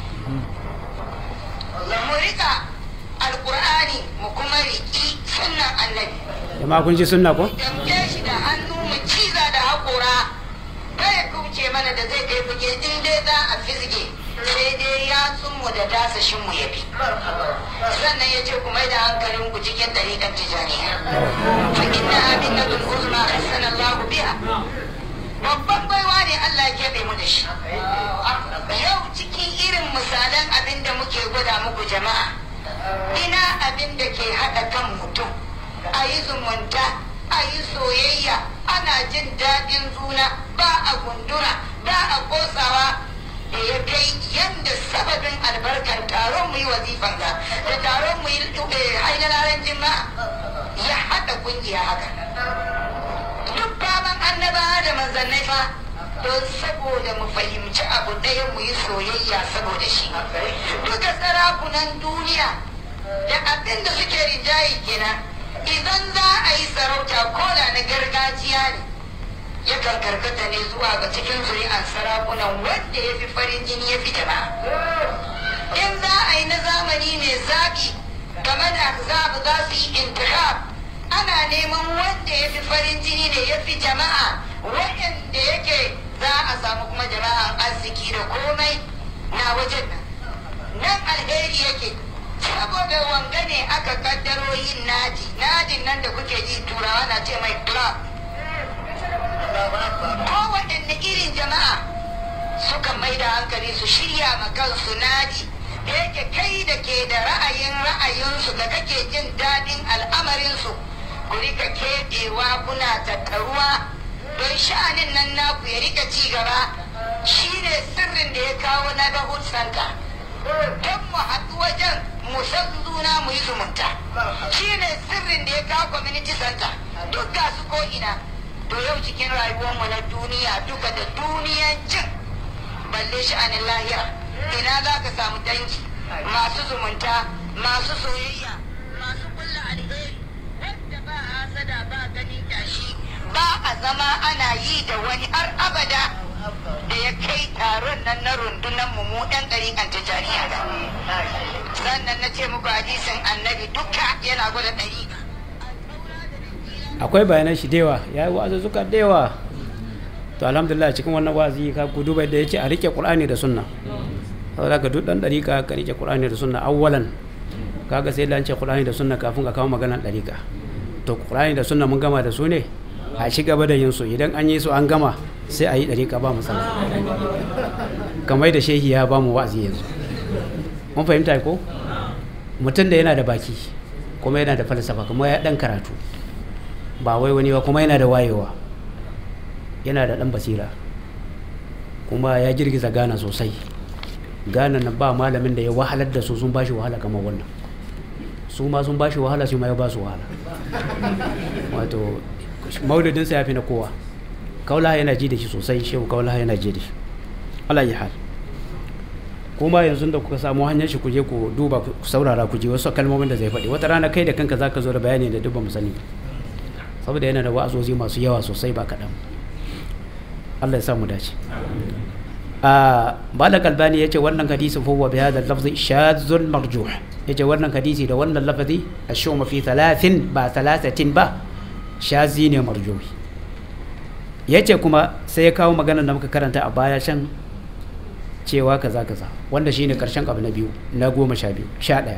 mu rika alkur'ani mu kuma riki sunnan annabi jama'a kun ji sunna ko damke shi da hannu mu ciza da haƙora kai kuce mana da zai kai buge in dai za a fizge sai dai yatsunmu da dasashinmu ya bi sannan ya ce kuma da hankalin ku cikin ɗariƙar tijaniya fa inna aminatul uzma hasana Allah biha babban baiwa ne Allah ya keɓe mu da shi yau cikin irin misalan abin da muke gwada muku jama'a ina abin da ke haɗa kan mutum a yi zumunta a yi soyayya ana jin daɗin juna ba a gundura da a kosawa da ya kai yadda sababin albarkar taron mu yi wazifan ga da taron mu yi hainalaren jima'a ya haɗa kungiya haka duk baban annabawa da manzannai fa don saboda mu fahimci abu ɗaya mu yi soyayya saboda shi duka sarakunan duniya da abin da suke rinjaye kenan idan za a yi sarauta koda na gargajiya ne yakan karkata ne zuwa ga cikin zuri'an sarakunan wanda ya fi farin jini ya fi jama'a in za a yi na zamani mai zaɓi game da zaɓi za su yi intikab ana neman wanda ya fi farin jini ne ya fi jama'a waɗanda yake za a samu kuma jama'an arziki da komai na wajen nan nan alheri yake saboda wanga ne aka kaddaro yin nadi nadin nan da kuke ji turawa na ce mai club kowaɗanne irin jama'a suka mai da hankali su shirya ma kansu nadi da yake kai da ke da ra'ayin ra'ayinsu da kake jin daɗin al'amarinsu ku rika keɓewa kuna tattaruwa don sha'anin nan naku ya rika ci gaba shine sirrin da ya kawo na Bahut Center don mu haɗu wajen mu san juna mu yi zumunta shine sirrin da ya kawo community center duk ga su ko ina to yau cikin rayuwarmu na duniya duka da duniyancin balle sha'anin lahira ina za ka samu dangi masu zumunta masu soyayya masu kulla alheri wanda ba hasada ba ganin kyashi ba a zama ana yi da wani har abada da ya kai taron nan na rundunar mu mu ɗan ɗariƙan tijaniya da sannan na ce muku hadisin annabi duka yana gwada ɗariƙa akwai bayanan shi dewa ya yi wa'azuzzuka dewa to alhamdulillah cikin wannan wa'azi ka ku duba da ya ce a rike qur'ani da sunna saboda ka duk dan dariƙa ka rike qur'ani da sunna awwalan kaga sai lance qur'ani da sunna kafin ka kawo maganar dariƙa to qur'ani da sunna mun gama da su ne a ci gaba da yin su idan an yi su an gama sai a yi dariƙa ba matsala kamar da shehi ya ba mu wa'azi yanzu mun fahimta ko mutum da yana da baki kuma yana da falsafa kuma ya dan karatu ba wai wani ba kuma yana da wayewa yana da dan basira kuma ya girgiza gana sosai gana nan ba malamin da ya wahalar da su sun bashi wahala kamar wannan su ma sun bashi wahala su ma ya ba su wahala wato maulidinsa ya fi na kowa kaula yana ji da shi sosai shehu kaula yana ji da shi ala yi hal kuma yanzu da kuka samu hanyar shi kuje ku duba ku saurara ku ji wasu kalmomin da zai faɗi wata rana kai da kanka zaka zo da bayani da dubba mu sani saboda yana da wa'azozi masu yawa sosai ba kaɗan Allah ya sa mu dace a bala kalbani yace wannan hadisi fa huwa bi hadha al-lafzi shadhun marjuh yace wannan hadisi da wannan lafazi ashuma fi thalathin ba thalathatin ba shazi ne marjuhi yace kuma sai ya kawo magana da muka karanta a baya can cewa kaza kaza wanda shine karshen abu na biyu na goma sha biyu sha ɗaya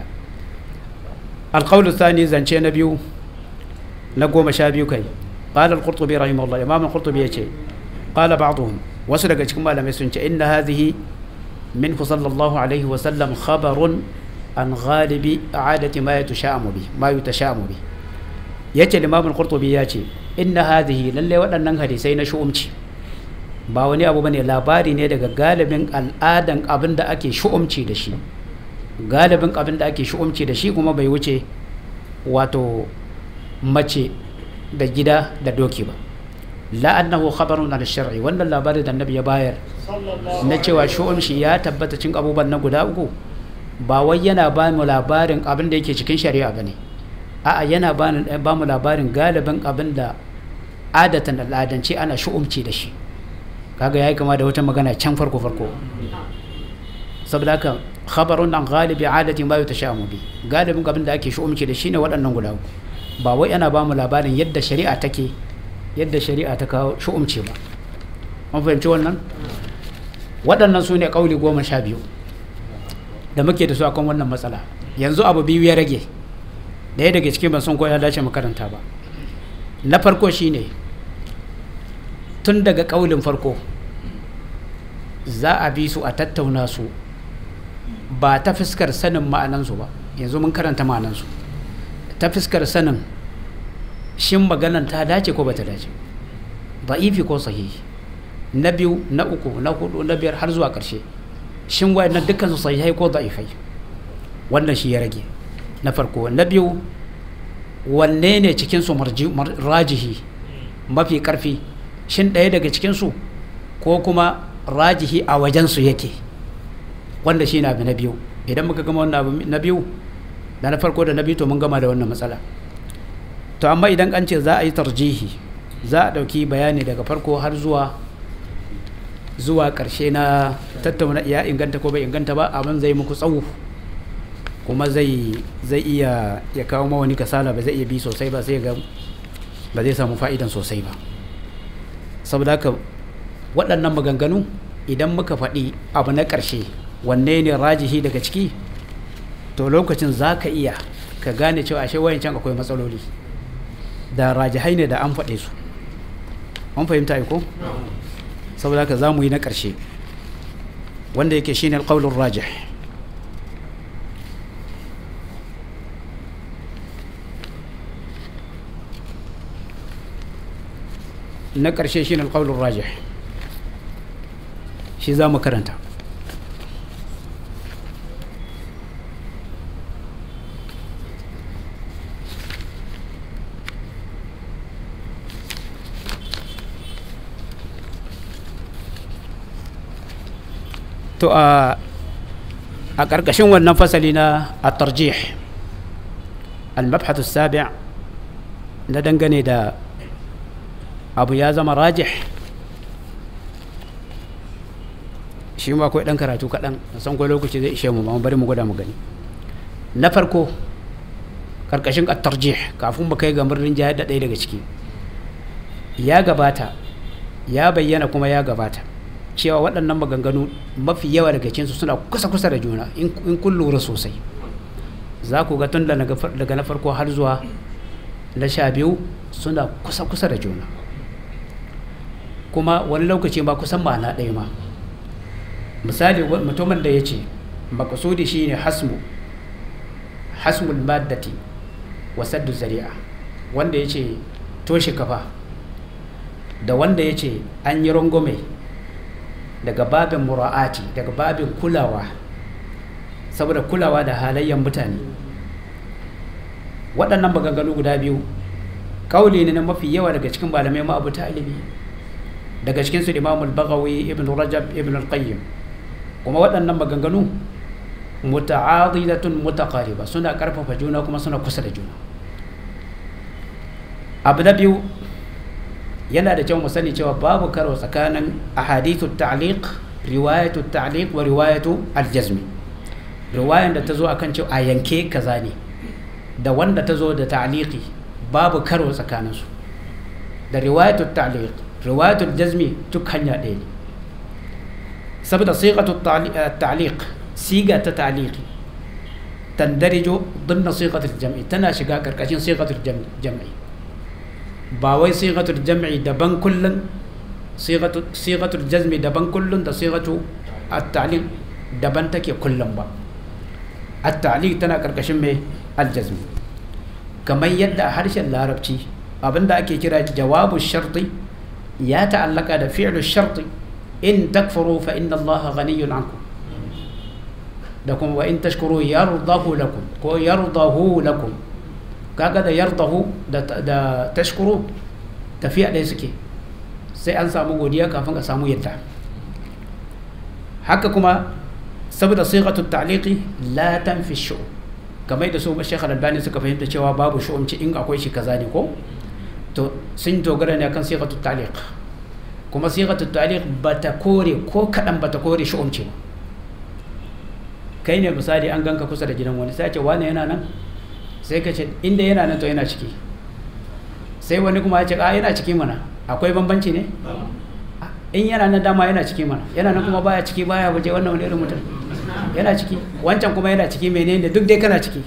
alƙawlu thani zance na biyu na goma sha biyu kai قال القرطبي رحمه الله إمام القرطبي يجي قال بعضهم وصل cikin malamai sun ce inna hadhihi minhu sallallahu alaihi wa sallam khabarun an ghalibi adati ma yatasha'amu bi ma yatasha'amu bi yace Imam al-Qurtubi yace inna hadhihi lalle waɗannan hadisai na shu'umci ba wani abu bane labari ne daga galibin al'adan abin da ake shu'umci da shi galibin abin da ake shu'umci da shi kuma bai wuce wato mace da gida da doki ba la'annahu khabarun al shar'i wannan labarin da annabi ya bayar na cewa shu'umshi ya tabbata cin abubuwan na guda uku ba wai yana ba mu labarin abin da yake cikin shari'a bane a'a yana ba mu labarin galibin abin da adatan al'adance ana shu'umci da shi kaga yayi kama da wata magana can farko farko saboda haka khabarun an galibi adati ma yutashamu bi galibin abin da ake shu'umci da shi ne waɗannan guda uku ba wai ana ba mu labarin yadda shari'a take yadda shari'a ta kawo shu'umci ba an fahimci wannan waɗannan su ne ƙauli goma sha biyu da muke da su akan wannan matsala yanzu abu biyu ya rage ɗaya daga cikin ban son ko ya dace makaranta ba na farko shine tun daga ƙaulin farko za a bi su a tattauna su ba ta fuskar sanin ma'anansu ba yanzu mun karanta ma'anansu ta fuskar sanin shin maganan ta dace ko bata dace ba ifi ko sahihi na biyu na uku na hudu na biyar har zuwa ƙarshe shin wayannan dukkan su sahihai ko da'ifai wannan shi ya rage na farko na biyu wanne ne cikin su rajihi mafi karfi shin ɗaya daga cikin su ko kuma rajihi a wajen su yake wanda shi na abu na biyu idan muka gama wannan abu na biyu da na farko da na biyu to mun gama da wannan matsala to amma idan an ce za a yi tarjihi za a ɗauki bayani daga farko har zuwa zuwa ƙarshe na tattauna ya inganta ko bai inganta ba abin zai muku tsawo kuma zai zai iya ya kawo ma wani kasala ba zai iya bi sosai ba sai ga ba zai samu fa'idan sosai ba saboda haka waɗannan maganganu idan muka faɗi abu na ƙarshe wanne ne rajihi daga ciki to lokacin za ka iya ka gane cewa ashe wayancan akwai matsaloli da rajihai ne da an faɗe su an fahimta ko saboda haka za mu yi na ƙarshe wanda yake shi ne alƙaunin rajih na ƙarshe shi ne alƙaunin rajih shi za mu karanta to a a ƙarƙashin wannan fasali na a tarjih al-mabhatu sabi na dangane da abu ya zama rajih shi ma akwai ɗan karatu kaɗan san kwai lokaci zai ishe mu ma bari mu gwada mu gani na farko ƙarƙashin a tarjih kafin mu kai ga murnin jihar da ɗaya daga ciki ya gabata ya bayyana kuma ya gabata cewa waɗannan maganganu mafi yawa daga cinsu suna kusa-kusa da juna in kun lura sosai za ku ga tun daga na farko har zuwa na sha biyu suna kusa-kusa da juna kuma wani lokaci ma kusan ma'ana ɗaya ma misali mutumin da ya ce makasudi shi ne hasmu hasmul maddati wa saddu zari'a wanda ya ce toshe kafa da wanda ya ce an yi rungume daga babin mura'ati daga babin kulawa saboda kulawa da halayyar mutane waɗannan maganganu guda biyu ƙauli ne na mafi yawa daga cikin malamai ma'abuta ilimi daga cikinsu imam al-baghawi ibn rajab ibn al-qayyim kuma waɗannan maganganu muta'adidatun mutaqariba suna ƙarfafa juna kuma suna kusa da juna abu na biyu yana da kyau mu sani cewa babu karo tsakanin ahadithu ta'liq riwayatu ta'liq wa riwayatu al-jazmi riwayan da ta zo akan cewa a yanke kaza ne da wanda ta zo da ta'liqi babu karo tsakanin su da riwayatu ta'liq riwayatu al-jazmi duk hanya ɗaya ne saboda sighatu ta'liq siga ta ta'liqi tandarijo dinna sighatu al-jam'i tana shiga karkashin sighatu al-jam'i ba wai sigatul jam'i daban kullun sigatul jazmi daban kullun da sigatu at-ta'liq daban take kullun ba at-ta'liq tana karkashin mai al-jazmi kamar yadda a harshen larabci abinda ake kira jawabu sharti ya ta'allaka da fi'lu sharti in takfuru fa inna Allah ghaniyyun ankum da kuma wa in tashkuru yardahu lakum ko yardahu lakum kaga da yardahu da tashkuru tafiya ɗaya suke sai an samu godiya kafin a samu yadda haka kuma saboda sighatu ta'liqi la tanfi shu kamar da su Sheikh Al-Albani suka fahimta cewa babu shu'umci in akwai shi kaza ne ko to sun dogara ne akan sighatu ta'liq kuma sighatu ta'liq bata kore ko kadan bata kore shu'umci ba kai ne misali an ganka kusa da gidan wani sai ce wani yana nan sai ka ce inda yana nan to yana ciki sai wani kuma ya ce a yana ciki mana akwai bambanci ne in yana nan dama yana ciki mana yana nan kuma baya ciki baya waje wannan wani irin mutum yana ciki wancan kuma yana ciki menene duk dai kana ciki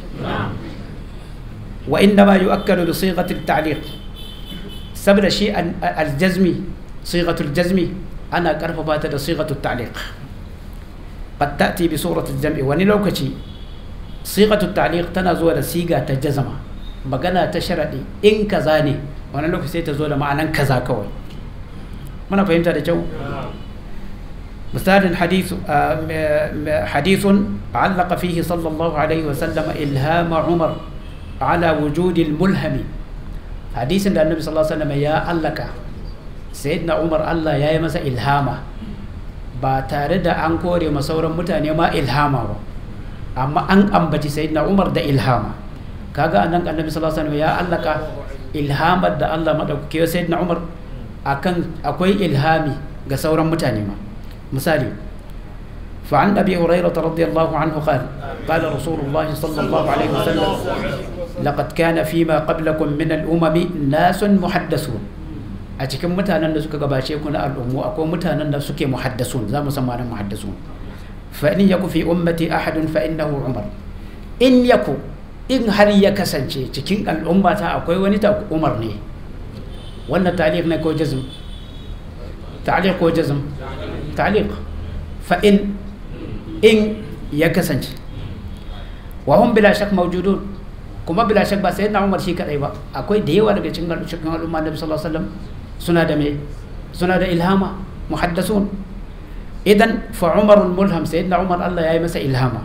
wa inda ma yu'akkadu bi sighati at-ta'liq saboda shi al-jazmi sighatu al-jazmi ana karfafa ta da sighatu at-ta'liq qad ta'ti bi surati al-jam'i wani lokaci sighatu ta'liq tana zuwa da siga ta jazama magana ta sharadi in kaza ne wani lokaci sai ta zo da ma'anan kaza kawai muna fahimta da kyau misalin hadithun allaka fihi sallallahu alaihi wasallam ilhama umar ala wujudil mulhami hadisin da annabi sallallahu alaihi wasallam ya allaka sayyidina umar Allah ya yi masa ilhama ba tare da an kore ma sauran mutane ma ilhama ba amma an ambaci sayyidina umar da ilhama kaga anan annabi sallallahu alaihi wasallam ya allaka ilhamar da Allah madaukake sayyidina umar akan akwai ilhami ga sauran mutane ma misali فعن ابي هريره رضي الله عنه قال قال رسول الله صلى الله عليه وسلم لقد كان فيما قبلكم من الامم ناس محدثون a cikin mutanen da suka gabace ku na al'ummu akwai mutanen da suke muhaddasun za mu san ma'anar muhaddasun fa in yaku fi ummati ahadun fa innahu umar in yaku in har ya kasance cikin al'umma ta akwai wani ta umar ne wannan ta'liq ne ko jazm ta'liq ko jazm ta'liq fa in in ya kasance wa hum bila shak mawjudun kuma bila shak ba sayyidina umar shi kadai ba akwai da yawa daga cikin al'umma nabi sallallahu alaihi wasallam suna da me suna da ilhama muhaddasun idan fa umar mulham sayyidina umar Allah ya yi masa ilhama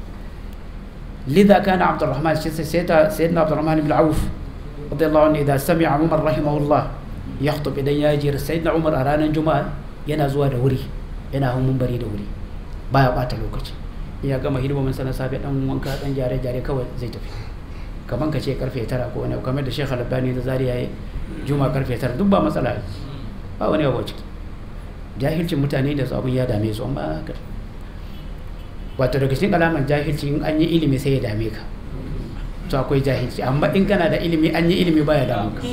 lidha kana abdurrahman shi sayyidina sayyidina abdurrahman ibn auf radiyallahu anhu idza sami'a umar rahimahullah yakhutub idan ya ji sayyidina umar a ranar juma'a yana zuwa da wuri yana hun bari da wuri baya bata lokaci ya gama hidimin sa na safe dan wanka dan gyare gyare kawai zai tafi kaman ka ce karfe tara ko wani kamar da Sheikh Al-Albani da Zariya yayi juma karfe tara duk ba matsala ba wani abu ciki jahilcin mutane da abun ya dame su amma haka wato daga cikin alaman jahilci in an yi ilimi sai ya dame ka to akwai jahilci amma in kana da ilimi an yi ilimi baya damu ka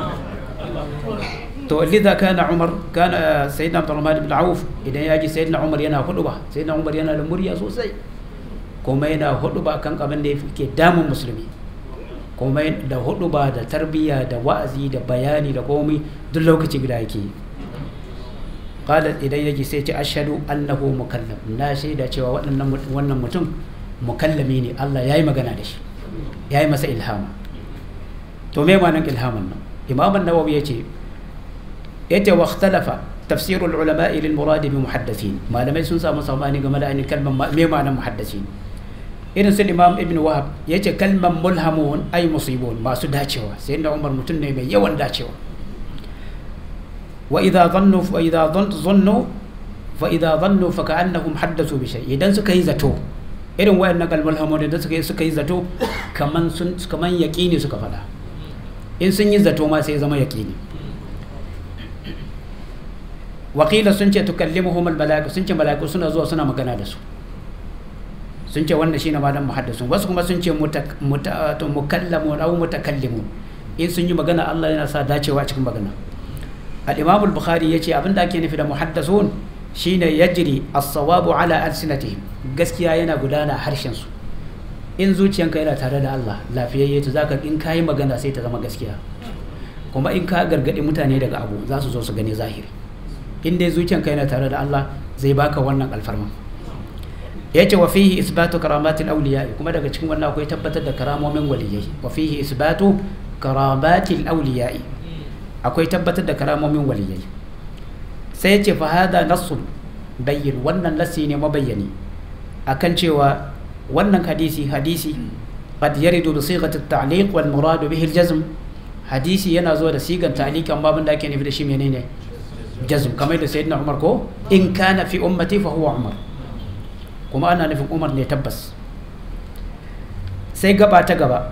to lidha kana umar kana sayyidina abdurrahman ibn auf idan ya ji sayyidina umar yana huduba sayyidina umar yana da murya sosai kuma yana huduba kan abin da yake damun musulmi kuma da huduba da tarbiyya da wa'azi da bayani da komai duk lokaci guda yake qala idan yaji sai ce ashhadu annahu mukallam na shaida cewa wannan wannan mutum mukallami ne Allah yayi magana da shi yayi masa ilhama to me ma'anar ilhaman nan imam an-nawawi yace yace wa ikhtalafa tafsir al-ulama lil murad bi muhaddathin malamai sun samu sabani game da ainihin kalmar me ma'anar muhaddathin irin su imam ibn wahab yace kalmar mulhamun ay musibun masu dacewa sai da umar mutum ne mai yawan dacewa wa idha dhannu fa idha dhannu fa idha dhannu fa ka'annahum haddathu bi shay idan suka yi zato irin wayannan kalmar mulhamun idan suka yi suka yi zato kaman sun kaman yaqini suka fada in sun yi zato ma sai zama yaqini wakila sun ce tukallimuhum almalaiku sun ce malaiku suna zuwa suna magana da su sun ce wannan shine malam muhaddisun wasu kuma sun ce mukallamun aw mutakallimun in sun yi magana Allah yana sa dacewa cikin magana al-imam al-bukhari yace abinda ake nufi da muhaddisun shine yajri as-sawabu ala alsinatihim gaskiya yana gudana harshen su in zuciyanka yana tare da Allah lafiyayye to zaka in kai magana sai ta zama gaskiya kuma in ka gargadi mutane daga abu za su zo su gani zahiri in dai zuciyanka yana tare da Allah zai baka wannan alfarma yace wa fihi isbatu karamatil awliya kuma daga cikin wannan akwai tabbatar da karamomin waliyai wa fihi isbatu karamatil awliya akwai tabbatar da karamomin waliyai sai yace fa hada nassun bayyin wannan nassi ne mabayyani akan cewa wannan hadisi hadisi qad yaridu bi sighati at-ta'liq wal murad bihi al-jazm hadisi yana zuwa da sigan ta'liq amma abin da ake nufi da shi menene jazm kamar da sayyidina umar ko in kana fi ummati fa huwa umar kuma ana nufin umar ne tabbas sai gaba ta gaba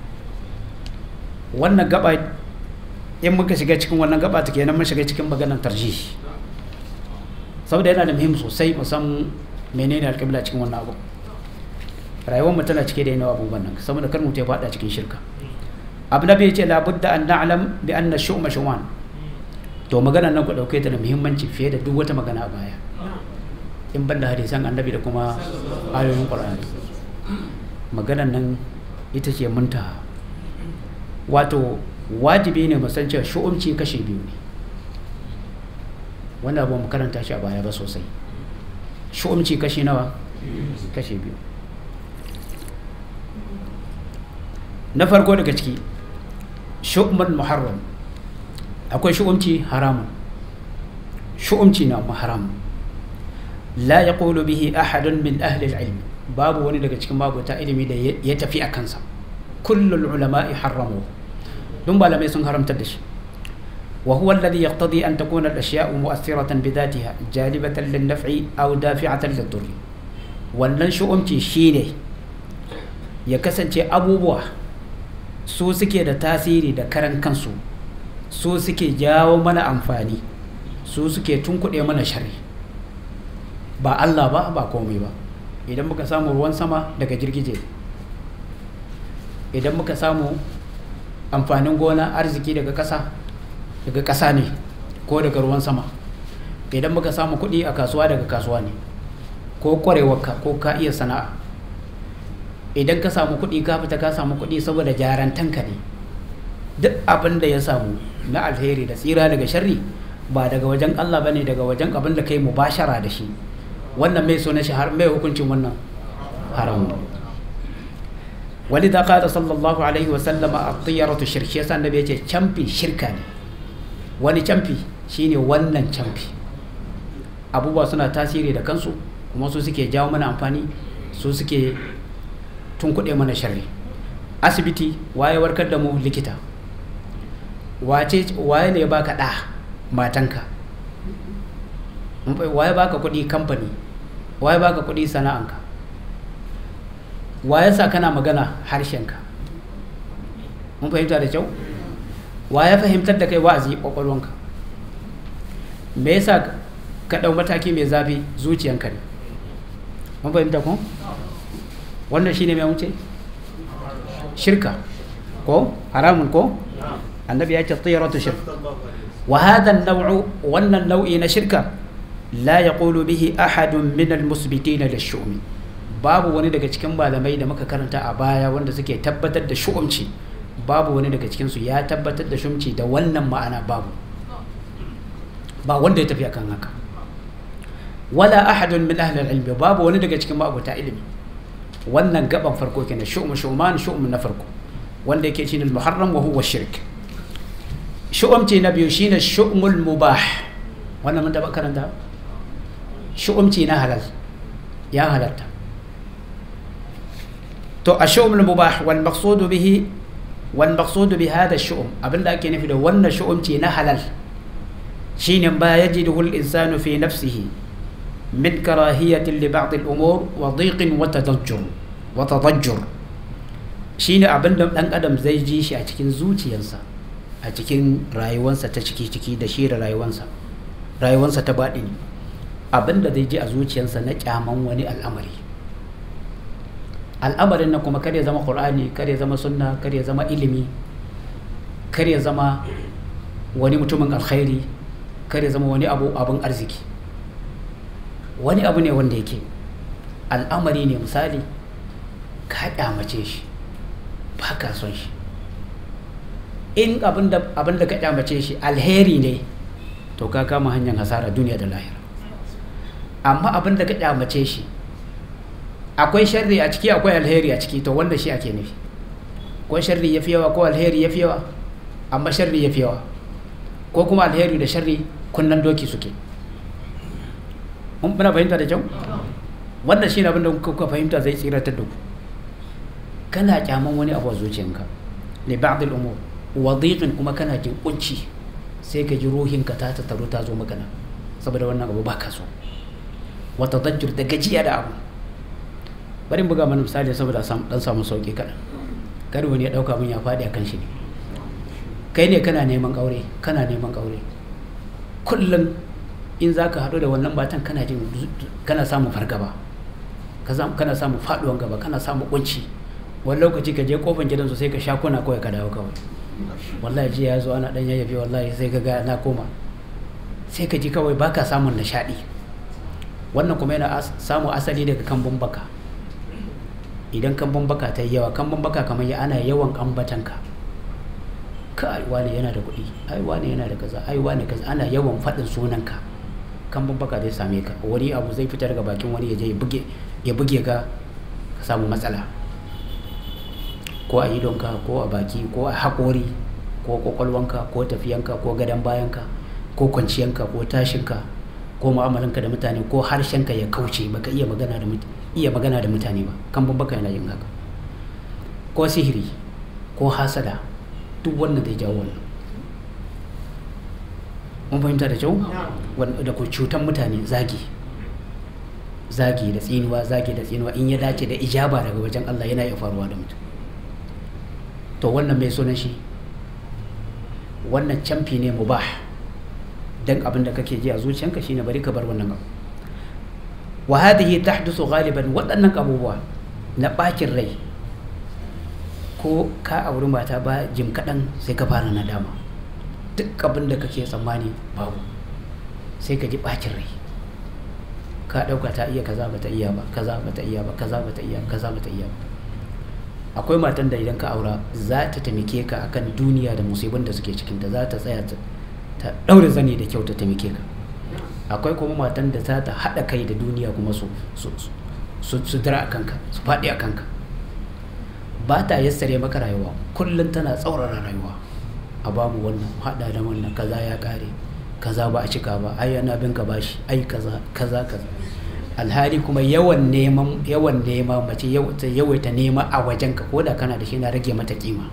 wannan gaba in muka shiga cikin wannan gaba ta kenan mun shiga cikin maganar tarjih saboda yana da muhim sosai musan menene alƙibla cikin wannan abu rayuwar mu tana cike da yana abubuwan nan saboda kar mu ta faɗa cikin shirka abu na bai ce labudda an na'lam bi anna shu'ma shuwan to magana nan ku dauke ta da muhimmanci fiye da duk wata magana a baya in banda hadisan annabi da kuma ayoyin qur'ani maganan nan ita ce munta wato wajibi ne musan cewa shu'umci kashe biyu ne wanda ba mu karanta shi a baya ba sosai shu'umci kashe nawa kashe biyu na farko daga ciki shu'mun muharram akwai shu'umci haramun shu'umci na haram la yaqulu bihi ahadun min ahli al-ilm babu wani daga cikin mabuta ilimi da ya tafi a kansa kullul ulama'i harramu dun malamai sun haramtar da shi wa huwa alladhi yaqtadi an takuna al-ashya'u mu'athiratan bi dhatiha jalibatan lin-naf'i aw dafi'atan lid-durr wannan shu'umci shine ya kasance abubuwa su suke da tasiri da karan kansu su suke jawo mana amfani su suke tunkuɗe mana shari ba Allah ba ba komai ba idan muka samu ruwan sama daga girgije idan muka samu amfanin gona arziki daga ƙasa daga ƙasa ne ko daga ruwan sama idan muka samu kuɗi a kasuwa daga kasuwa ne ko ƙwarewarka ko ka iya sana'a idan ka samu kuɗi ka fita ka samu kuɗi saboda jarantanka ne duk abin da ya samu na alheri da tsira daga sharri ba daga wajen Allah bane daga wajen abin da kai mubashara da shi wannan mai so na shi har mai hukuncin wannan haram ولذا قال صلى الله عليه وسلم الطيرة شرك يسا النبي يجي champi shirka ne wani champi shine wannan champi abubuwa suna tasiri da kansu kuma su suke jawo mana amfani su suke tunkuɗe mana sharri asibiti waye warkar da mu likita wace waye ne baka ɗa matanka waye baka kuɗi kamfani waye baka kuɗi sana'anka waye sa kana magana harshenka mun fahimta da kyau waye fahimtar da kai wa'azi ƙwaƙwalwanka me yasa ka ɗau mataki mai zafi zuciyanka ne mun fahimta ko wannan shine mai wuce shirka ko haramun ko annabi ya ce tsiratu shirk wa hadha an-naw'u wannan nau'i na shirka la yaqulu bihi ahadun min al-musbitina lish-shu'mi babu wani daga cikin malamai da muka karanta a baya wanda suke tabbatar da shu'umci babu wani daga cikin su ya tabbatar da shumci da wannan ma'ana babu ba wanda ya tafi akan haka wala ahadun min ahli al-ilm babu wani daga cikin ma'abuta ilimi wannan gaban farko kenan shu'um shu'man shu'um na farko wanda yake shine al-muharram wa huwa shirk shu'umci na biyu shine shu'umul mubah wannan mun taba karanta shu'umci na halal ya halatta to a shu'umul mubah wal maqsud bihi wal maqsud bi hada shu'um abinda ake nufi da wannan shu'umci na halal shine ba yajidu al-insanu fi nafsihi من كراهية لبعض الأمور وضيق وتضجر وتضجر shine abin da ɗan adam zai ji shi a cikin zuciyarsa a cikin rayuwarsa ta ciki ciki da shi da rayuwarsa rayuwarsa ta baɗi abin da zai ji a zuciyarsa na kyaman wani al'amari al'amarin nan kuma kar ya zama qur'ani kar ya zama sunna kar ya zama ilimi kar ya zama wani mutumin alkhairi kar ya zama wani abu abin arziki wani abu ne wanda yake al'amari ne misali ka kyamace shi ba ka son shi in abin da ka kyamace shi alheri ne to ka kama hanyar hasara duniya da lahira amma abin da ka kyamace shi akwai sharri a ciki akwai alheri a ciki to wanda shi ake nufi akwai sharri ya fi yawa ko alheri ya fi yawa amma sharri ya fi yawa ko kuma alheri da sharri kunnan doki suke mun muna fahimta da kyau wannan shi ne abin da kuka fahimta zai tsiratar da ku kana kyaman wani abu a zuciyanka li ba'd al-umur wa dhiqin kuma kana jin kunci sai ka ji ruhinka ta tattaru ta zo maka nan saboda wannan abu ba ka so wa tadajjur da gajiya da abu bari buga mana misali saboda dan samu sauki kaɗan kar wani ya ɗauka min ya faɗi akan shi ne kai ne kana neman aure kana neman aure kullum in za ka haɗu da wannan matan kana jin kana samun fargaba kana samun faɗuwan gaba kana samun kunci wani lokaci ka je kofan gidansu sai ka sha kuna kawai ka dawo kawai wallahi ji ya zo ana ɗan yayyafi wallahi sai ka ga na koma sai ka ji kawai baka samun nishaɗi wannan kuma yana samu asali daga kambun baka idan kambun baka ta yi yawa kambun baka kamar ya ana yawan ambatanka ka ai wane yana da kuɗi ai wane yana da kaza ai wane kaza ana yawan faɗin sunanka kambun baka zai same ka wani abu zai fita daga bakin wani ya je ya buge ka ka samu matsala ko a idonka ko a baki ko a haƙori ko kwakwalwanka ko tafiyanka ko gadon bayanka ko kwanciyanka ko tashinka ko mu'amalanka da mutane ko harshenka ya kauce baka iya magana da iya magana da mutane ba kan baka yana yin haka ko sihiri ko hasada duk wannan zai jawo wannan mun fahimta da kyau da ku cutan mutane zagi zagi da tsinuwa zagi da tsinuwa in ya dace da ijaba daga wajen Allah yana iya faruwa da mutum to wannan mai sunan shi wannan camfi ne mubah dan abin da kake ji a zuciyanka shine bari ka bar wannan abu wa hadhihi tahdusu ghaliban waɗannan abubuwa na bakin rai ko ka auri mata ba jim kaɗan sai ka fara nadama duk abin da kake tsammani babu sai ka ji bakin rai ka ɗauka ta iya kaza bata iya ba kaza bata iya ba kaza bata iya kaza bata iya ba akwai matan da idan ka aura za ta taimake ka akan duniya da musibin da suke cikinta za ta tsaya ta ɗaure zani da kyau ta taimake ka akwai kuma matan da za ta haɗa kai da duniya kuma su su dira a kanka su faɗi a kanka ba ta yassare maka rayuwa kullum tana tsaurara rayuwa a bamu wannan haɗa da wannan kaza ya ƙare kaza ba a cika ba ai yana bin ka bashi ai kaza kaza kaza alhali kuma yawan neman yawan nema mace yawaita nema a wajen ka koda kana da shi na rage mata kima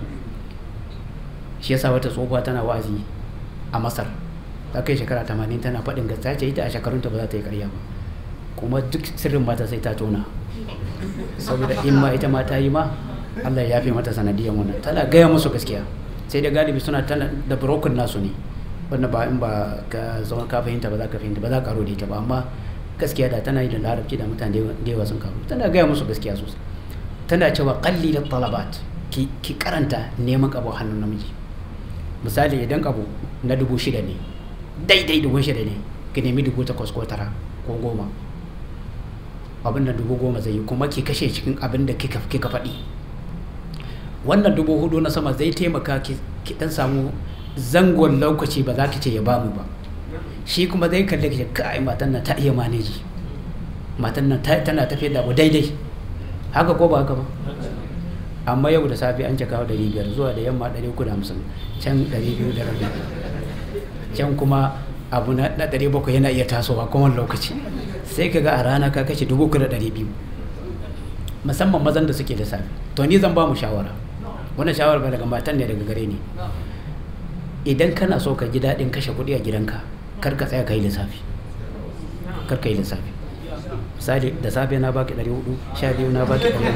shi yasa wata tsohuwa tana wa'azi a masar ta kai shekara 80 tana faɗin gaskiya ce ita a shekarunta ba za ta yi ƙarya ba kuma duk sirrin mata sai ta tona saboda in ma ita ma ta yi ma Allah ya fi mata sanadiyan wannan tana gaya musu gaskiya sai da galibi suna tana da broken nasu ne wanda ba in ba ka zama ka fahimta ba za ka fahimta ba za ka karo da ita ba amma gaskiya da tana yi da larabci da mutane da yawa sun karu tana gaya musu gaskiya sosai tana cewa kalli da talabat ki karanta neman abu hannun namiji misali idan abu na dubu shida ne daidai dubu shida ne ki nemi dubu takwas ko tara ko goma abin da dubu goma zai yi kuma ki kashe cikin abin da kika faɗi wannan dubu hudu na sama zai taimaka ki dan samu zangon lokaci ba za ki ce ya bamu ba shi kuma zai kalle ki kai matan nan ta iya maneji matan nan tana tafiya da abu daidai haka ko ba haka ba amma yau da safe an cika ɗari biyar zuwa da yamma ɗari uku da hamsin can ɗari biyu da rabi can kuma abu na ɗari bakwai yana iya tasowa kowane lokaci sai ka ga a rana ka kashe dubu uku da ɗari biyu musamman mazan da suke da safe to ni zan ba mu shawara wannan shawara ba daga matan ne daga gare ni idan kana so ka ji daɗin kashe kuɗi a gidanka kar ka tsaya ka yi lissafi kar ka yi lissafi misali da safe na baki ɗari hudu sha biyu na baki ɗari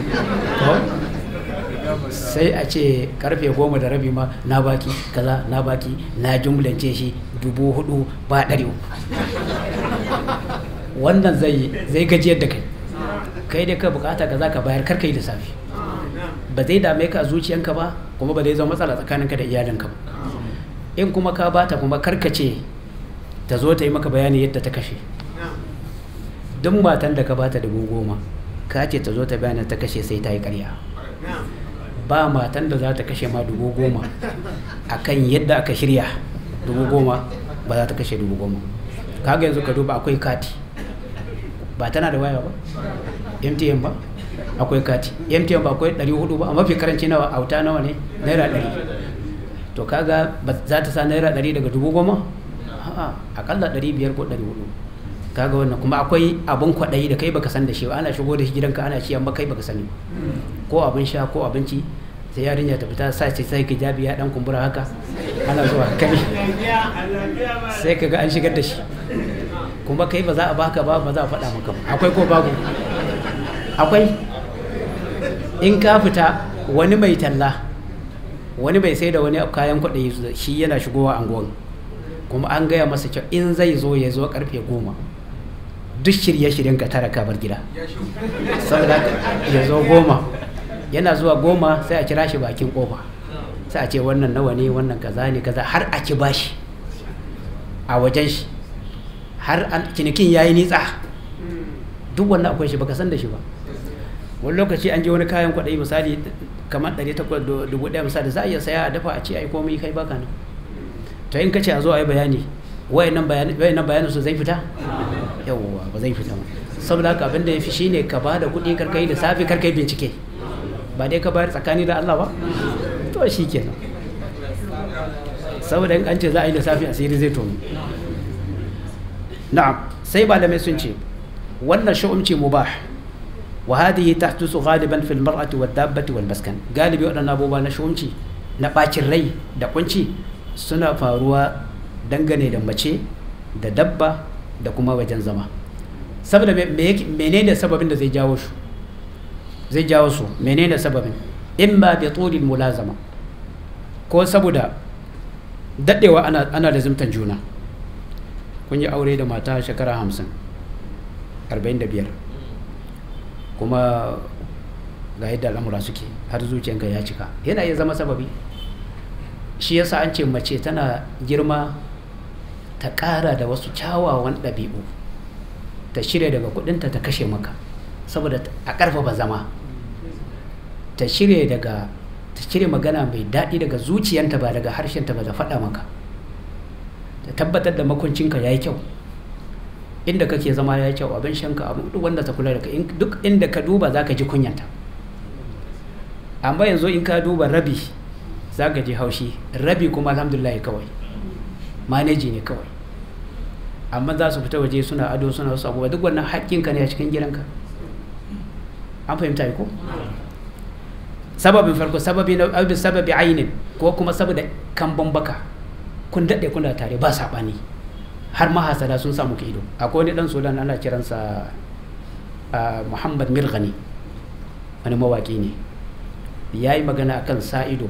sai a ce karfe goma da rabi ma na baki kaza na baki na jumlance shi dubu hudu ba ɗari uku wannan zai zai gajiyar da kai kai dai ka bukata ka za ka bayar kar ka yi lissafi ba zai dame ka a zuciyanka ba kuma ba zai zama matsala tsakaninka da iyalinka ba in kuma ka bata kuma karkace ta zo ta yi maka bayani yadda ta kashe duk matan da ka bata dubu goma ka ce ta zo ta bayani ta kashe sai ta yi karya ba matan da za ta kashe ma dubu goma a kan yadda aka shirya dubu goma ba za ta kashe dubu goma kaga yanzu ka duba akwai kati ba tana da waya ba mtn ba akwai kati mtn ba akwai 400 ba a mafi karanci nawa auta nawa ne naira 100 to kaga za ta sa naira 100 daga dubu goma a'a akalla 500 ko 400 kaga wannan kuma akwai abun kwaɗayi da kai baka san da shi ba ana shigo da shi gidanka ana ci amma kai baka sani ko abin sha ko abinci sai yarinya ta fita sa ce sai hijabi ya dan kumbura haka ana zuwa kai sai kaga an shigar da shi kuma kai ba za a baka ba ba za a faɗa maka ba akwai ko babu akwai in ka fita wani mai talla wani bai sai da wani kayan kwaɗayi shi yana shigowa anguwan kuma an gaya masa cewa in zai zo ya zo karfe goma duk shirye-shiryen ka tara kabar gida saboda ya zo goma yana zuwa goma sai a kira shi bakin kofa sai a ce wannan nawa ne wannan kaza ne kaza har a ci bashi a wajen shi har cinikin yayi nitsa duk wannan akwai shi baka san da shi ba wani lokaci an je wani kayan kwaɗayi misali kamar ɗari takwas dubu ɗaya misali za a iya saya a dafa a ce a yi komai kai baka nan to in ka ce a zo a yi bayani wayannan bayanin su zai fita yawwa ba zai fita saboda haka abin da ya fi shine ka ba da kuɗi karkai da safe karkai bincike ba dai ka bayar tsakani da Allah ba to shi kenan saboda in an ce za a yi lissafi asiri zai tono na'am sai malamai sun ce wannan shu'umci mubah wa hadhihi tahdusu ghaliban fil mar'ati wad dabbati wal maskan galibi waɗannan abubuwa na shu'umci na bacin rai da kunci suna faruwa dangane da mace da dabba da kuma wajen zama saboda menene sababin da zai jawo su zai jawo su menene sababin imma bi tulil mulazama ko saboda dadewa ana ana da zumtan juna kun yi aure da mata shekara hamsin arba'in da biyar kuma ga yadda al'amura suke har zuciyanka ya cika yana iya zama sababi shi yasa an ce mace tana girma ta ƙara da wasu kyawawan ɗabi'u ta shirya daga kudinta ta kashe maka saboda a ƙarfafa zama ta shirya daga ta shirya magana mai daɗi daga zuciyanta ba daga harshenta ba ta faɗa maka ta tabbatar da makoncinka ya yi kyau inda kake zama ya yi kyau abin shanka abin duk wanda ta kula da kai duk inda ka duba za ka ji kunyanta amma yanzu in ka duba rabi za ka ji haushi rabi kuma alhamdulillah kawai maneji ne kawai amma za su fita waje suna ado suna wasu abubuwa duk wannan haƙƙinka ne a cikin gidanka an fahimta ko sababin farko sababi na abin sababi ainin ko kuma saboda kambon baka kun daɗe kuna tare ba saɓani har mahasada sun samu ido akwai wani ɗan sudan ana kiransa muhammad mirgani wani mawaƙi ne ya yi magana akan sa ido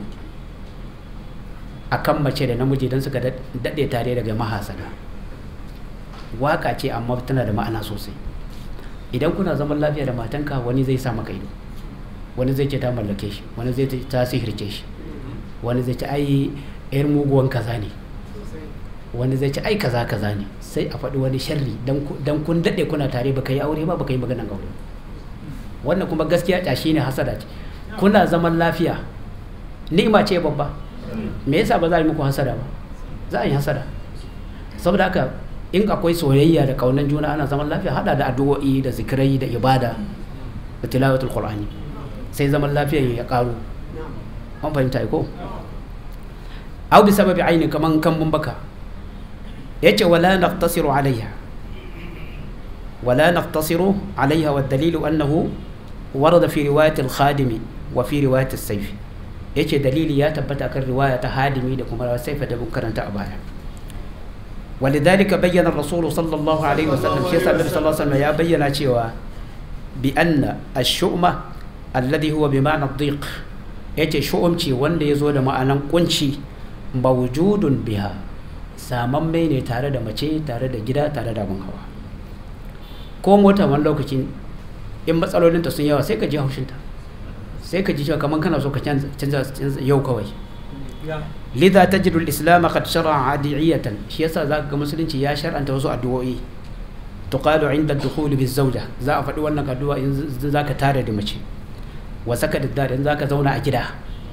akan mace da namiji don suka daɗe tare daga mahasada waka ce amma tana da ma'ana sosai idan kuna zaman lafiya da matanka wani zai sa maka ido wani zai ce ta mallake shi wani zai ce ta sihirce shi wani zai ce ai yar muguwan kaza ne wani zai ce ai kaza kaza ne sai a faɗi wani sharri dan kun daɗe kuna tare baka yi aure ba baka yi maganan aure wannan kuma gaskiya ƙyashi ne hasada ce kuna zaman lafiya ni'ima ce babba me yasa ba za a yi muku hasada ba za a yi hasada saboda haka in akwai soyayya da kaunan juna ana zaman lafiya hada da addu'o'i da zikirai da ibada da tilawatul qur'ani sai zaman lafiya ya karu an fahimta ko aw bi sababi aini kaman kambun baka yace wala naqtasiru alaiha wala naqtasiru alaiha wa dalilu annahu warada fi riwayat al-khadim wa fi riwayat as-sayf yace dalili ya tabbata kan riwaya ta hadimi da kuma saifa da mun karanta a baya ولذلك بين الرسول صلى الله عليه وسلم شيء النبي صلى الله عليه وسلم يا بينا cewa بأن الشؤمة الذي هو بمعنى الضيق yace shu'umci wanda ya zo da ma'anan kunci mawjudun biha samamme ne tare da mace tare da gida tare da abin hawa ko mota wani lokacin in matsalolinta sun yawa sai ka ji haushinta sai ka ji cewa kamar kana so ka canza yau kawai lidha tajidu al-islam qad shar'a adiyatan shi yasa zaka ga musulunci ya shar'anta wasu addu'o'i tuqalu 'inda ad-dukhul biz-zawja za a faɗi wannan addu'a in zaka tare da mace wa saka da in zaka zauna a gida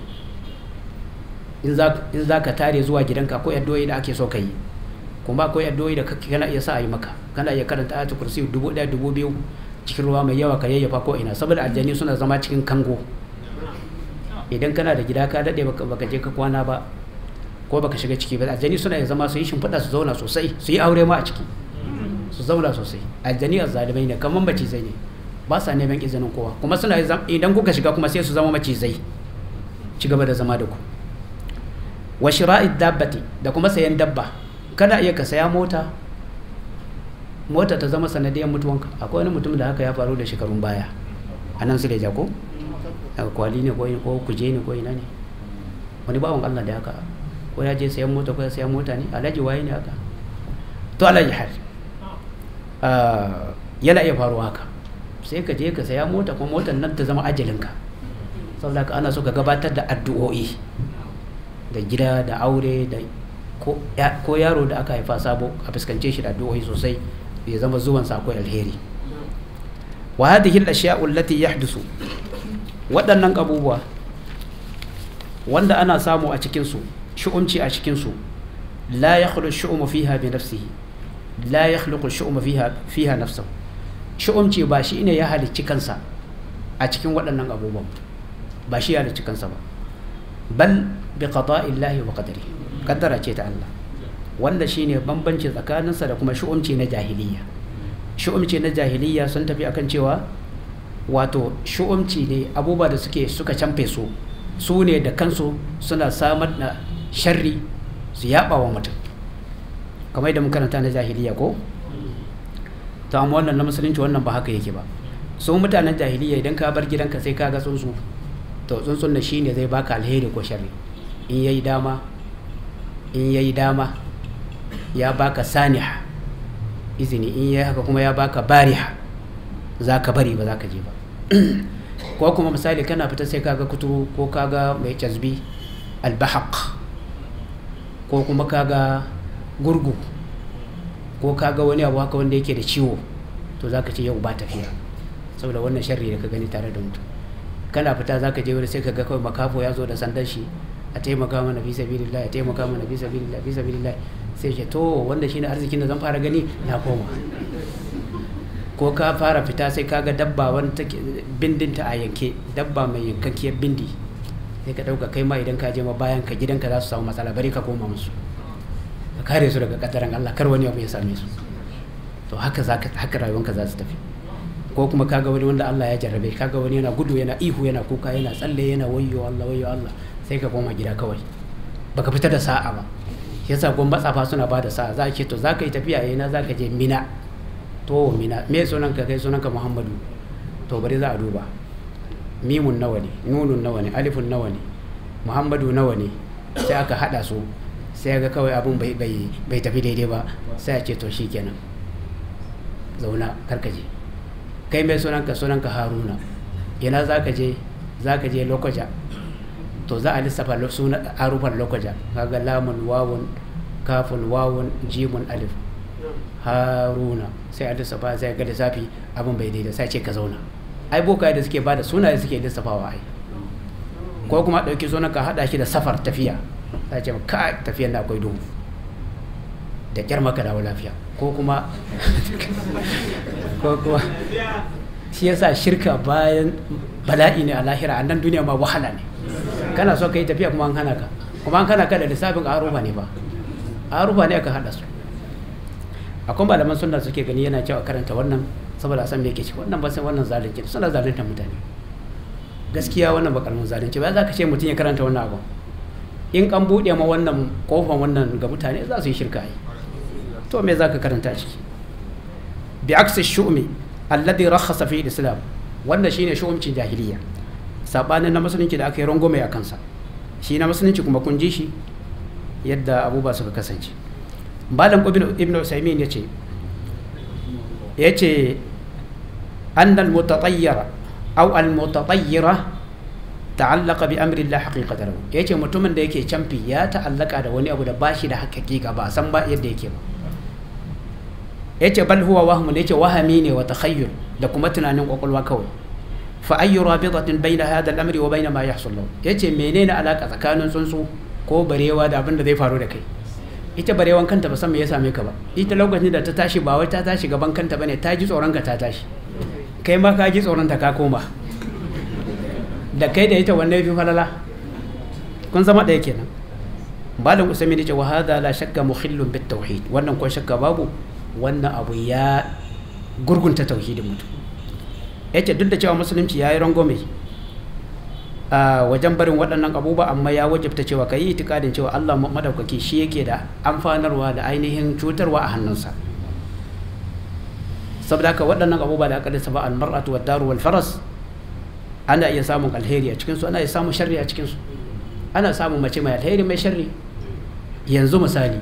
in zaka tare zuwa gidanka akwai addu'o'i da ake so kai kuma akwai addu'o'i da kana iya sa a yi maka kana iya karanta ayatul kursi dubu ɗaya dubu biyu cikin ruwa mai yawa ka yayyafa ko ina saboda aljani suna zama cikin kango idan kana da gida ka daɗe baka je ka kwana ba ko baka shiga ciki ba aljani suna yin zama su yi shimfiɗa su zauna sosai su yi aure ma a ciki su zauna sosai aljani a zalimai ne kamar macizai ne ba sa neman izinin kowa kuma suna idan kuka shiga kuma sai su zama macizai ci gaba da zama da ku wa shira'id dabbati da kuma sayan dabba kana iya ka saya mota mota ta zama sanadiyar mutuwanka akwai wani mutum da haka ya faru da shekarun baya a nan su da jako daga kwali ne ko kuje ne ko ina ne wani bawan allah da haka ko ya je sayan mota ko ya sayan mota ne alhaji waye ne haka to alhaji har yana iya faruwa haka sai ka je ka saya mota kuma motar nan ta zama ajalinka saboda ka ana so ka gabatar da addu'o'i da gida da aure da ko yaro da aka haifa sabo a fuskance shi da addu'o'i sosai ya zama zuwan sa akwai alheri wa hadhihi al-ashya'u allati yahdusu waɗannan abubuwa wanda ana samu a cikin su shu'umci a cikin su la yakhlu shu'umu fiha bi nafsihi la yakhluqu shu'uma fiha fiha nafsuhu shu'umci ba shi ne ya halicci kansa a cikin waɗannan abubuwan ba shi ya halicci kansa ba bal bi qada'illahi wa qadarihi kaddara ce ta Allah wanda shine bambanci tsakaninsa da kuma shu'umci na jahiliya shu'umci na jahiliya sun tafi akan cewa wato shu'umci ne abubuwa da suke suka camfe su su ne da kansu suna samar da sharri su yaba wa mutum kamar yadda muka karanta na jahiliya ko to amma wannan na musulunci wannan ba haka yake ba su mutanen jahiliya idan ka bar gidanka sai ka ga tsuntsu to tsuntsun na shine zai baka alheri ko sharri in yayi dama in yayi dama ya baka saniha izini in yayi haka kuma ya baka bariha za ka bari ba za ka je ba ko kuma misali kana fita sai kaga kuturu ko kaga mai cazbi albahaq ko kuma kaga gurgu ko kaga wani abu haka wanda yake da ciwo to za ka ce yau ba tafiya saboda wannan sharri da ka gani tare da mutum kana fita za ka je wani sai ka ga kawai makafo ya zo da sandan shi a taimaka mana fi sabilillah a taimaka mana fi sabilillah fi sabilillah sai ce to wanda shine arzikin da zan fara gani na koma ko ka fara fita sai kaga dabba wani take bindinta a yanke dabba mai yankakkiyar bindi sai ka dauka kai ma idan ka je ma bayan ka gidanka za su samu matsala bari ka koma musu ka kare su daga kadaran Allah kar wani abu ya same su to haka zaka haka rayuwanka za su tafi ko kuma kaga wani wanda Allah ya jarrabe kaga wani yana gudu yana ihu yana kuka yana tsalle yana wayyo Allah wayyo Allah sai ka koma gida kawai baka fita da sa'a ba yasa gon matsafa suna bada sa'a za ce to za ka yi tafiya yana za ka je mina to mina me sunanka kai sunanka muhammadu to bari za a duba mimun nawa ne nunun nawa ne alifun nawa ne muhammadu nawa ne sai aka hada su sai ga kawai abun bai bai bai tafi daidai ba sai a ce to shikenan zauna karkaje kai mai sunanka sunanka haruna ina za ka je za ka je lokaja to za a lissafa suna arufan lokaja kaga lamun wawun kafun wawun jimun alif haruna sai a lissafa sai ga lissafi abin bai daidai sai ce ka zauna ai boka da suke bada sunaye suke lissafawa ai ko kuma ɗauki sunan ka haɗa shi da safar tafiya sai ce ka tafiyan na akwai duhu da kyar maka dawo lafiya ko kuma ko kuma shi yasa shirka bayan bala'i ne a lahira a nan duniya ma wahala ne kana so ka yi tafiya kuma an hana ka kuma an hana ka da lissafin aruba ne ba aruba ne aka haɗa su akwai malaman sunna suke gani yana cewa karanta wannan saboda a san me yake ciki wannan ba sai wannan zalunci suna zalunta mutane gaskiya wannan ba karamin zalunci ba za ka ce mutum ya karanta wannan abu in kan buɗe ma wannan kofan wannan ga mutane za su yi shirka yi to me za ka karanta ciki bi aksi shu'mi alladhi rakhasa fi islam wannan shine shu'umcin jahiliya sabanin na musulunci da aka yi rangwame a kansa shi na musulunci kuma kun ji shi yadda abubuwa suka kasance malam ibn usaimin ya ce ya ce annal mutatayyara aw al mutatayyira ta'allaka bi amri Allah haqiqatan ya ce mutumin da yake camfi ya ta'allaka da wani abu da bashi da hakika ba san ba yadda yake ba ya ce bal huwa wahmun ya ce wahami ne wa takhayyul da kuma tunanin kwakwalwa kawai fa ayyu rabitatin baina hada al-amri wa baina ma yahsul yace menene alaka tsakanin tsuntsu ko barewa da abin da zai faru da kai ita barewan kanta ba san me ya same ka ba ita lokacin da ta tashi ba wai ta tashi gaban kanta bane ta ji tsoron ka ta tashi kai ma ka ji tsoron ta ka koma da kai da ita wanne yafi falala kun zama ɗaya kenan malam usaimin ya ce wa hadha la shakka mukhillun bit tauhid wannan ko shakka babu wannan abu ya gurgunta tauhidin mutum yace duk da cewa musulunci yayi rangwame a wajen barin waɗannan abubuwa amma ya wajabta cewa ka yi itikadin cewa Allah madaukaki shi yake da amfanarwa da ainihin cutarwa a hannunsa saboda haka waɗannan abubuwa da aka lissafa al-mar'atu wad daru wal faras ana iya samun alheri a cikinsu ana iya samun sharri a cikinsu ana samun mace mai alheri mai sharri yanzu misali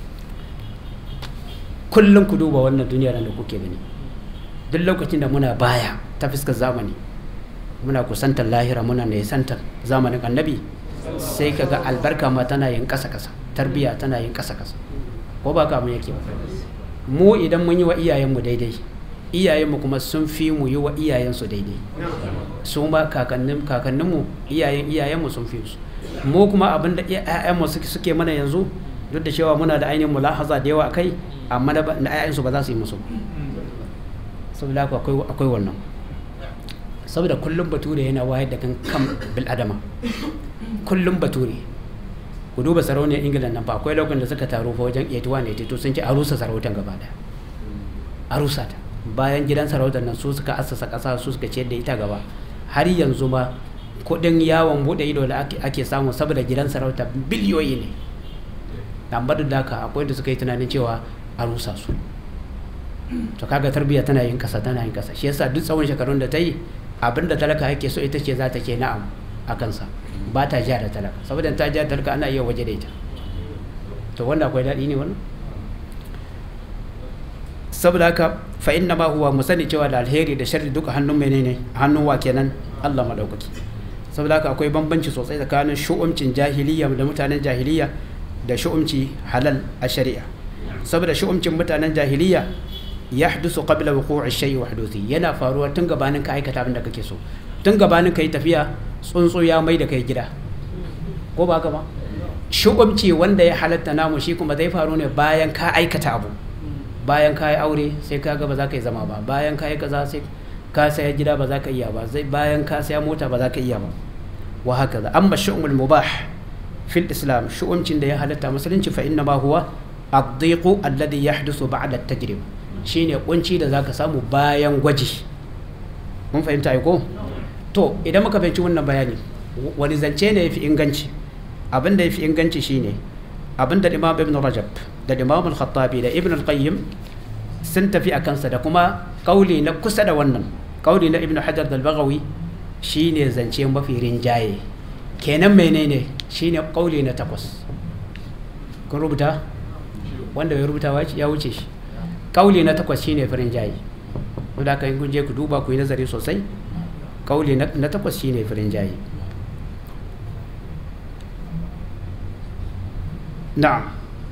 kullum ku duba wannan duniya da kuke gani duk lokacin da muna baya ta fuskar zamani muna kusantar lahira muna nisantar zamanin annabi sai kaga albarka ma tana yin kasa kasa tarbiya tana yin kasa kasa ko ba ka mu yake ba mu idan mun yi wa iyayenmu daidai iyayenmu kuma sun fi mu yi wa iyayensu daidai su ma kakanninmu iyayen iyayenmu sun fi su mu kuma abin da ƴaƴanmu suke mana yanzu duk da cewa muna da ainihin mulahaza da yawa kai amma na ƴaƴansu ba za su yi musu saboda haka akwai wannan saboda kullum bature yana wayar da kan kan bil'adama kullum bature ku duba sarauniyar ingila nan ba akwai lokacin da suka taru fa wajen 81 82 sun ce a rusa sarautar gaba daya a rusa ta bayan gidan sarautar nan su suka assasa kasa su suka ciyar da ita gaba har yanzu ma kudin yawon bude ido da ake samu saboda gidan sarauta biliyoyi ne amma duk da haka akwai da suka yi tunanin cewa a rusa su to kaga tarbiyya tana yin kasa tana yin kasa shi yasa duk tsawon shekarun da ta yi abinda talaka yake so ita ce za ta ke na'am a kansa ba ta ja da talaka saboda ta ja da talaka ana iya waje da ita to wanda akwai daɗi ne wannan saboda haka fa inna ma huwa mu sani cewa da alheri da sharri duka hannun menene hannun wa kenan Allah madaukaki saboda haka akwai bambanci sosai tsakanin shu'umcin jahiliya da mutanen jahiliya da shu'umci halal a shari'a saboda shu'umcin mutanen jahiliya ya hadisu qabla wuqu'i shay'i wa huduthi yana faruwa tun gabanin ka aikata abin da kake so tun gabanin ka yi tafiya tsuntsu ya mai da kai gida ko ba haka ba shu'umci wanda ya halatta namu shi kuma zai faru ne bayan ka aikata abu bayan ka yi aure sai ka ga ba za ka yi zama ba bayan ka yi kaza sai ka saya gida ba za ka iya ba zai bayan ka saya mota ba za ka iya ba wa haka za amma shu'umul mubah fil islam shu'umcin da ya halatta musulunci fa inna ma huwa ad-dhiqu alladhi yahdusu ba'da at-tajriba shine kunci da zaka samu bayan gwaji mun fahimta ai ko to idan muka fahimci wannan bayani wani zance ne yafi inganci abin da yafi inganci shine abin da Imam Ibn Rajab da Imam Al-Khattabi da Ibn Al-Qayyim sun tafi a kansa da kuma kauli na kusa da wannan kauli na Ibn Hajar al-Baghawi shine zance mafi rinjaye kenan menene shine kauli na takwas kun rubuta wanda bai rubuta ya wuce shi kauli na takwas shine firin jayi wanda aka yi kun je ku duba ku yi nazari sosai kauli na takwas shine firin jayi na'am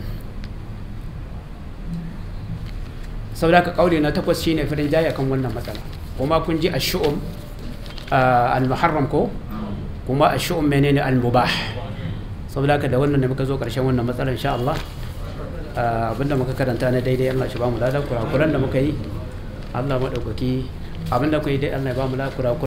saboda ka kauli na takwas shine firin jayi akan wannan matsala kuma kun ji ash-shu'um al-muharram ko kuma ash-shu'um menene al-mubah saboda ka da wannan ne muka zo karshen wannan matsala insha Allah abinda muka karanta na daidai Allah shi ba mu lada kurakuran da muka yi Allah maɗaukaki abinda ku yi dai Allah ya ba mu lada kurakuran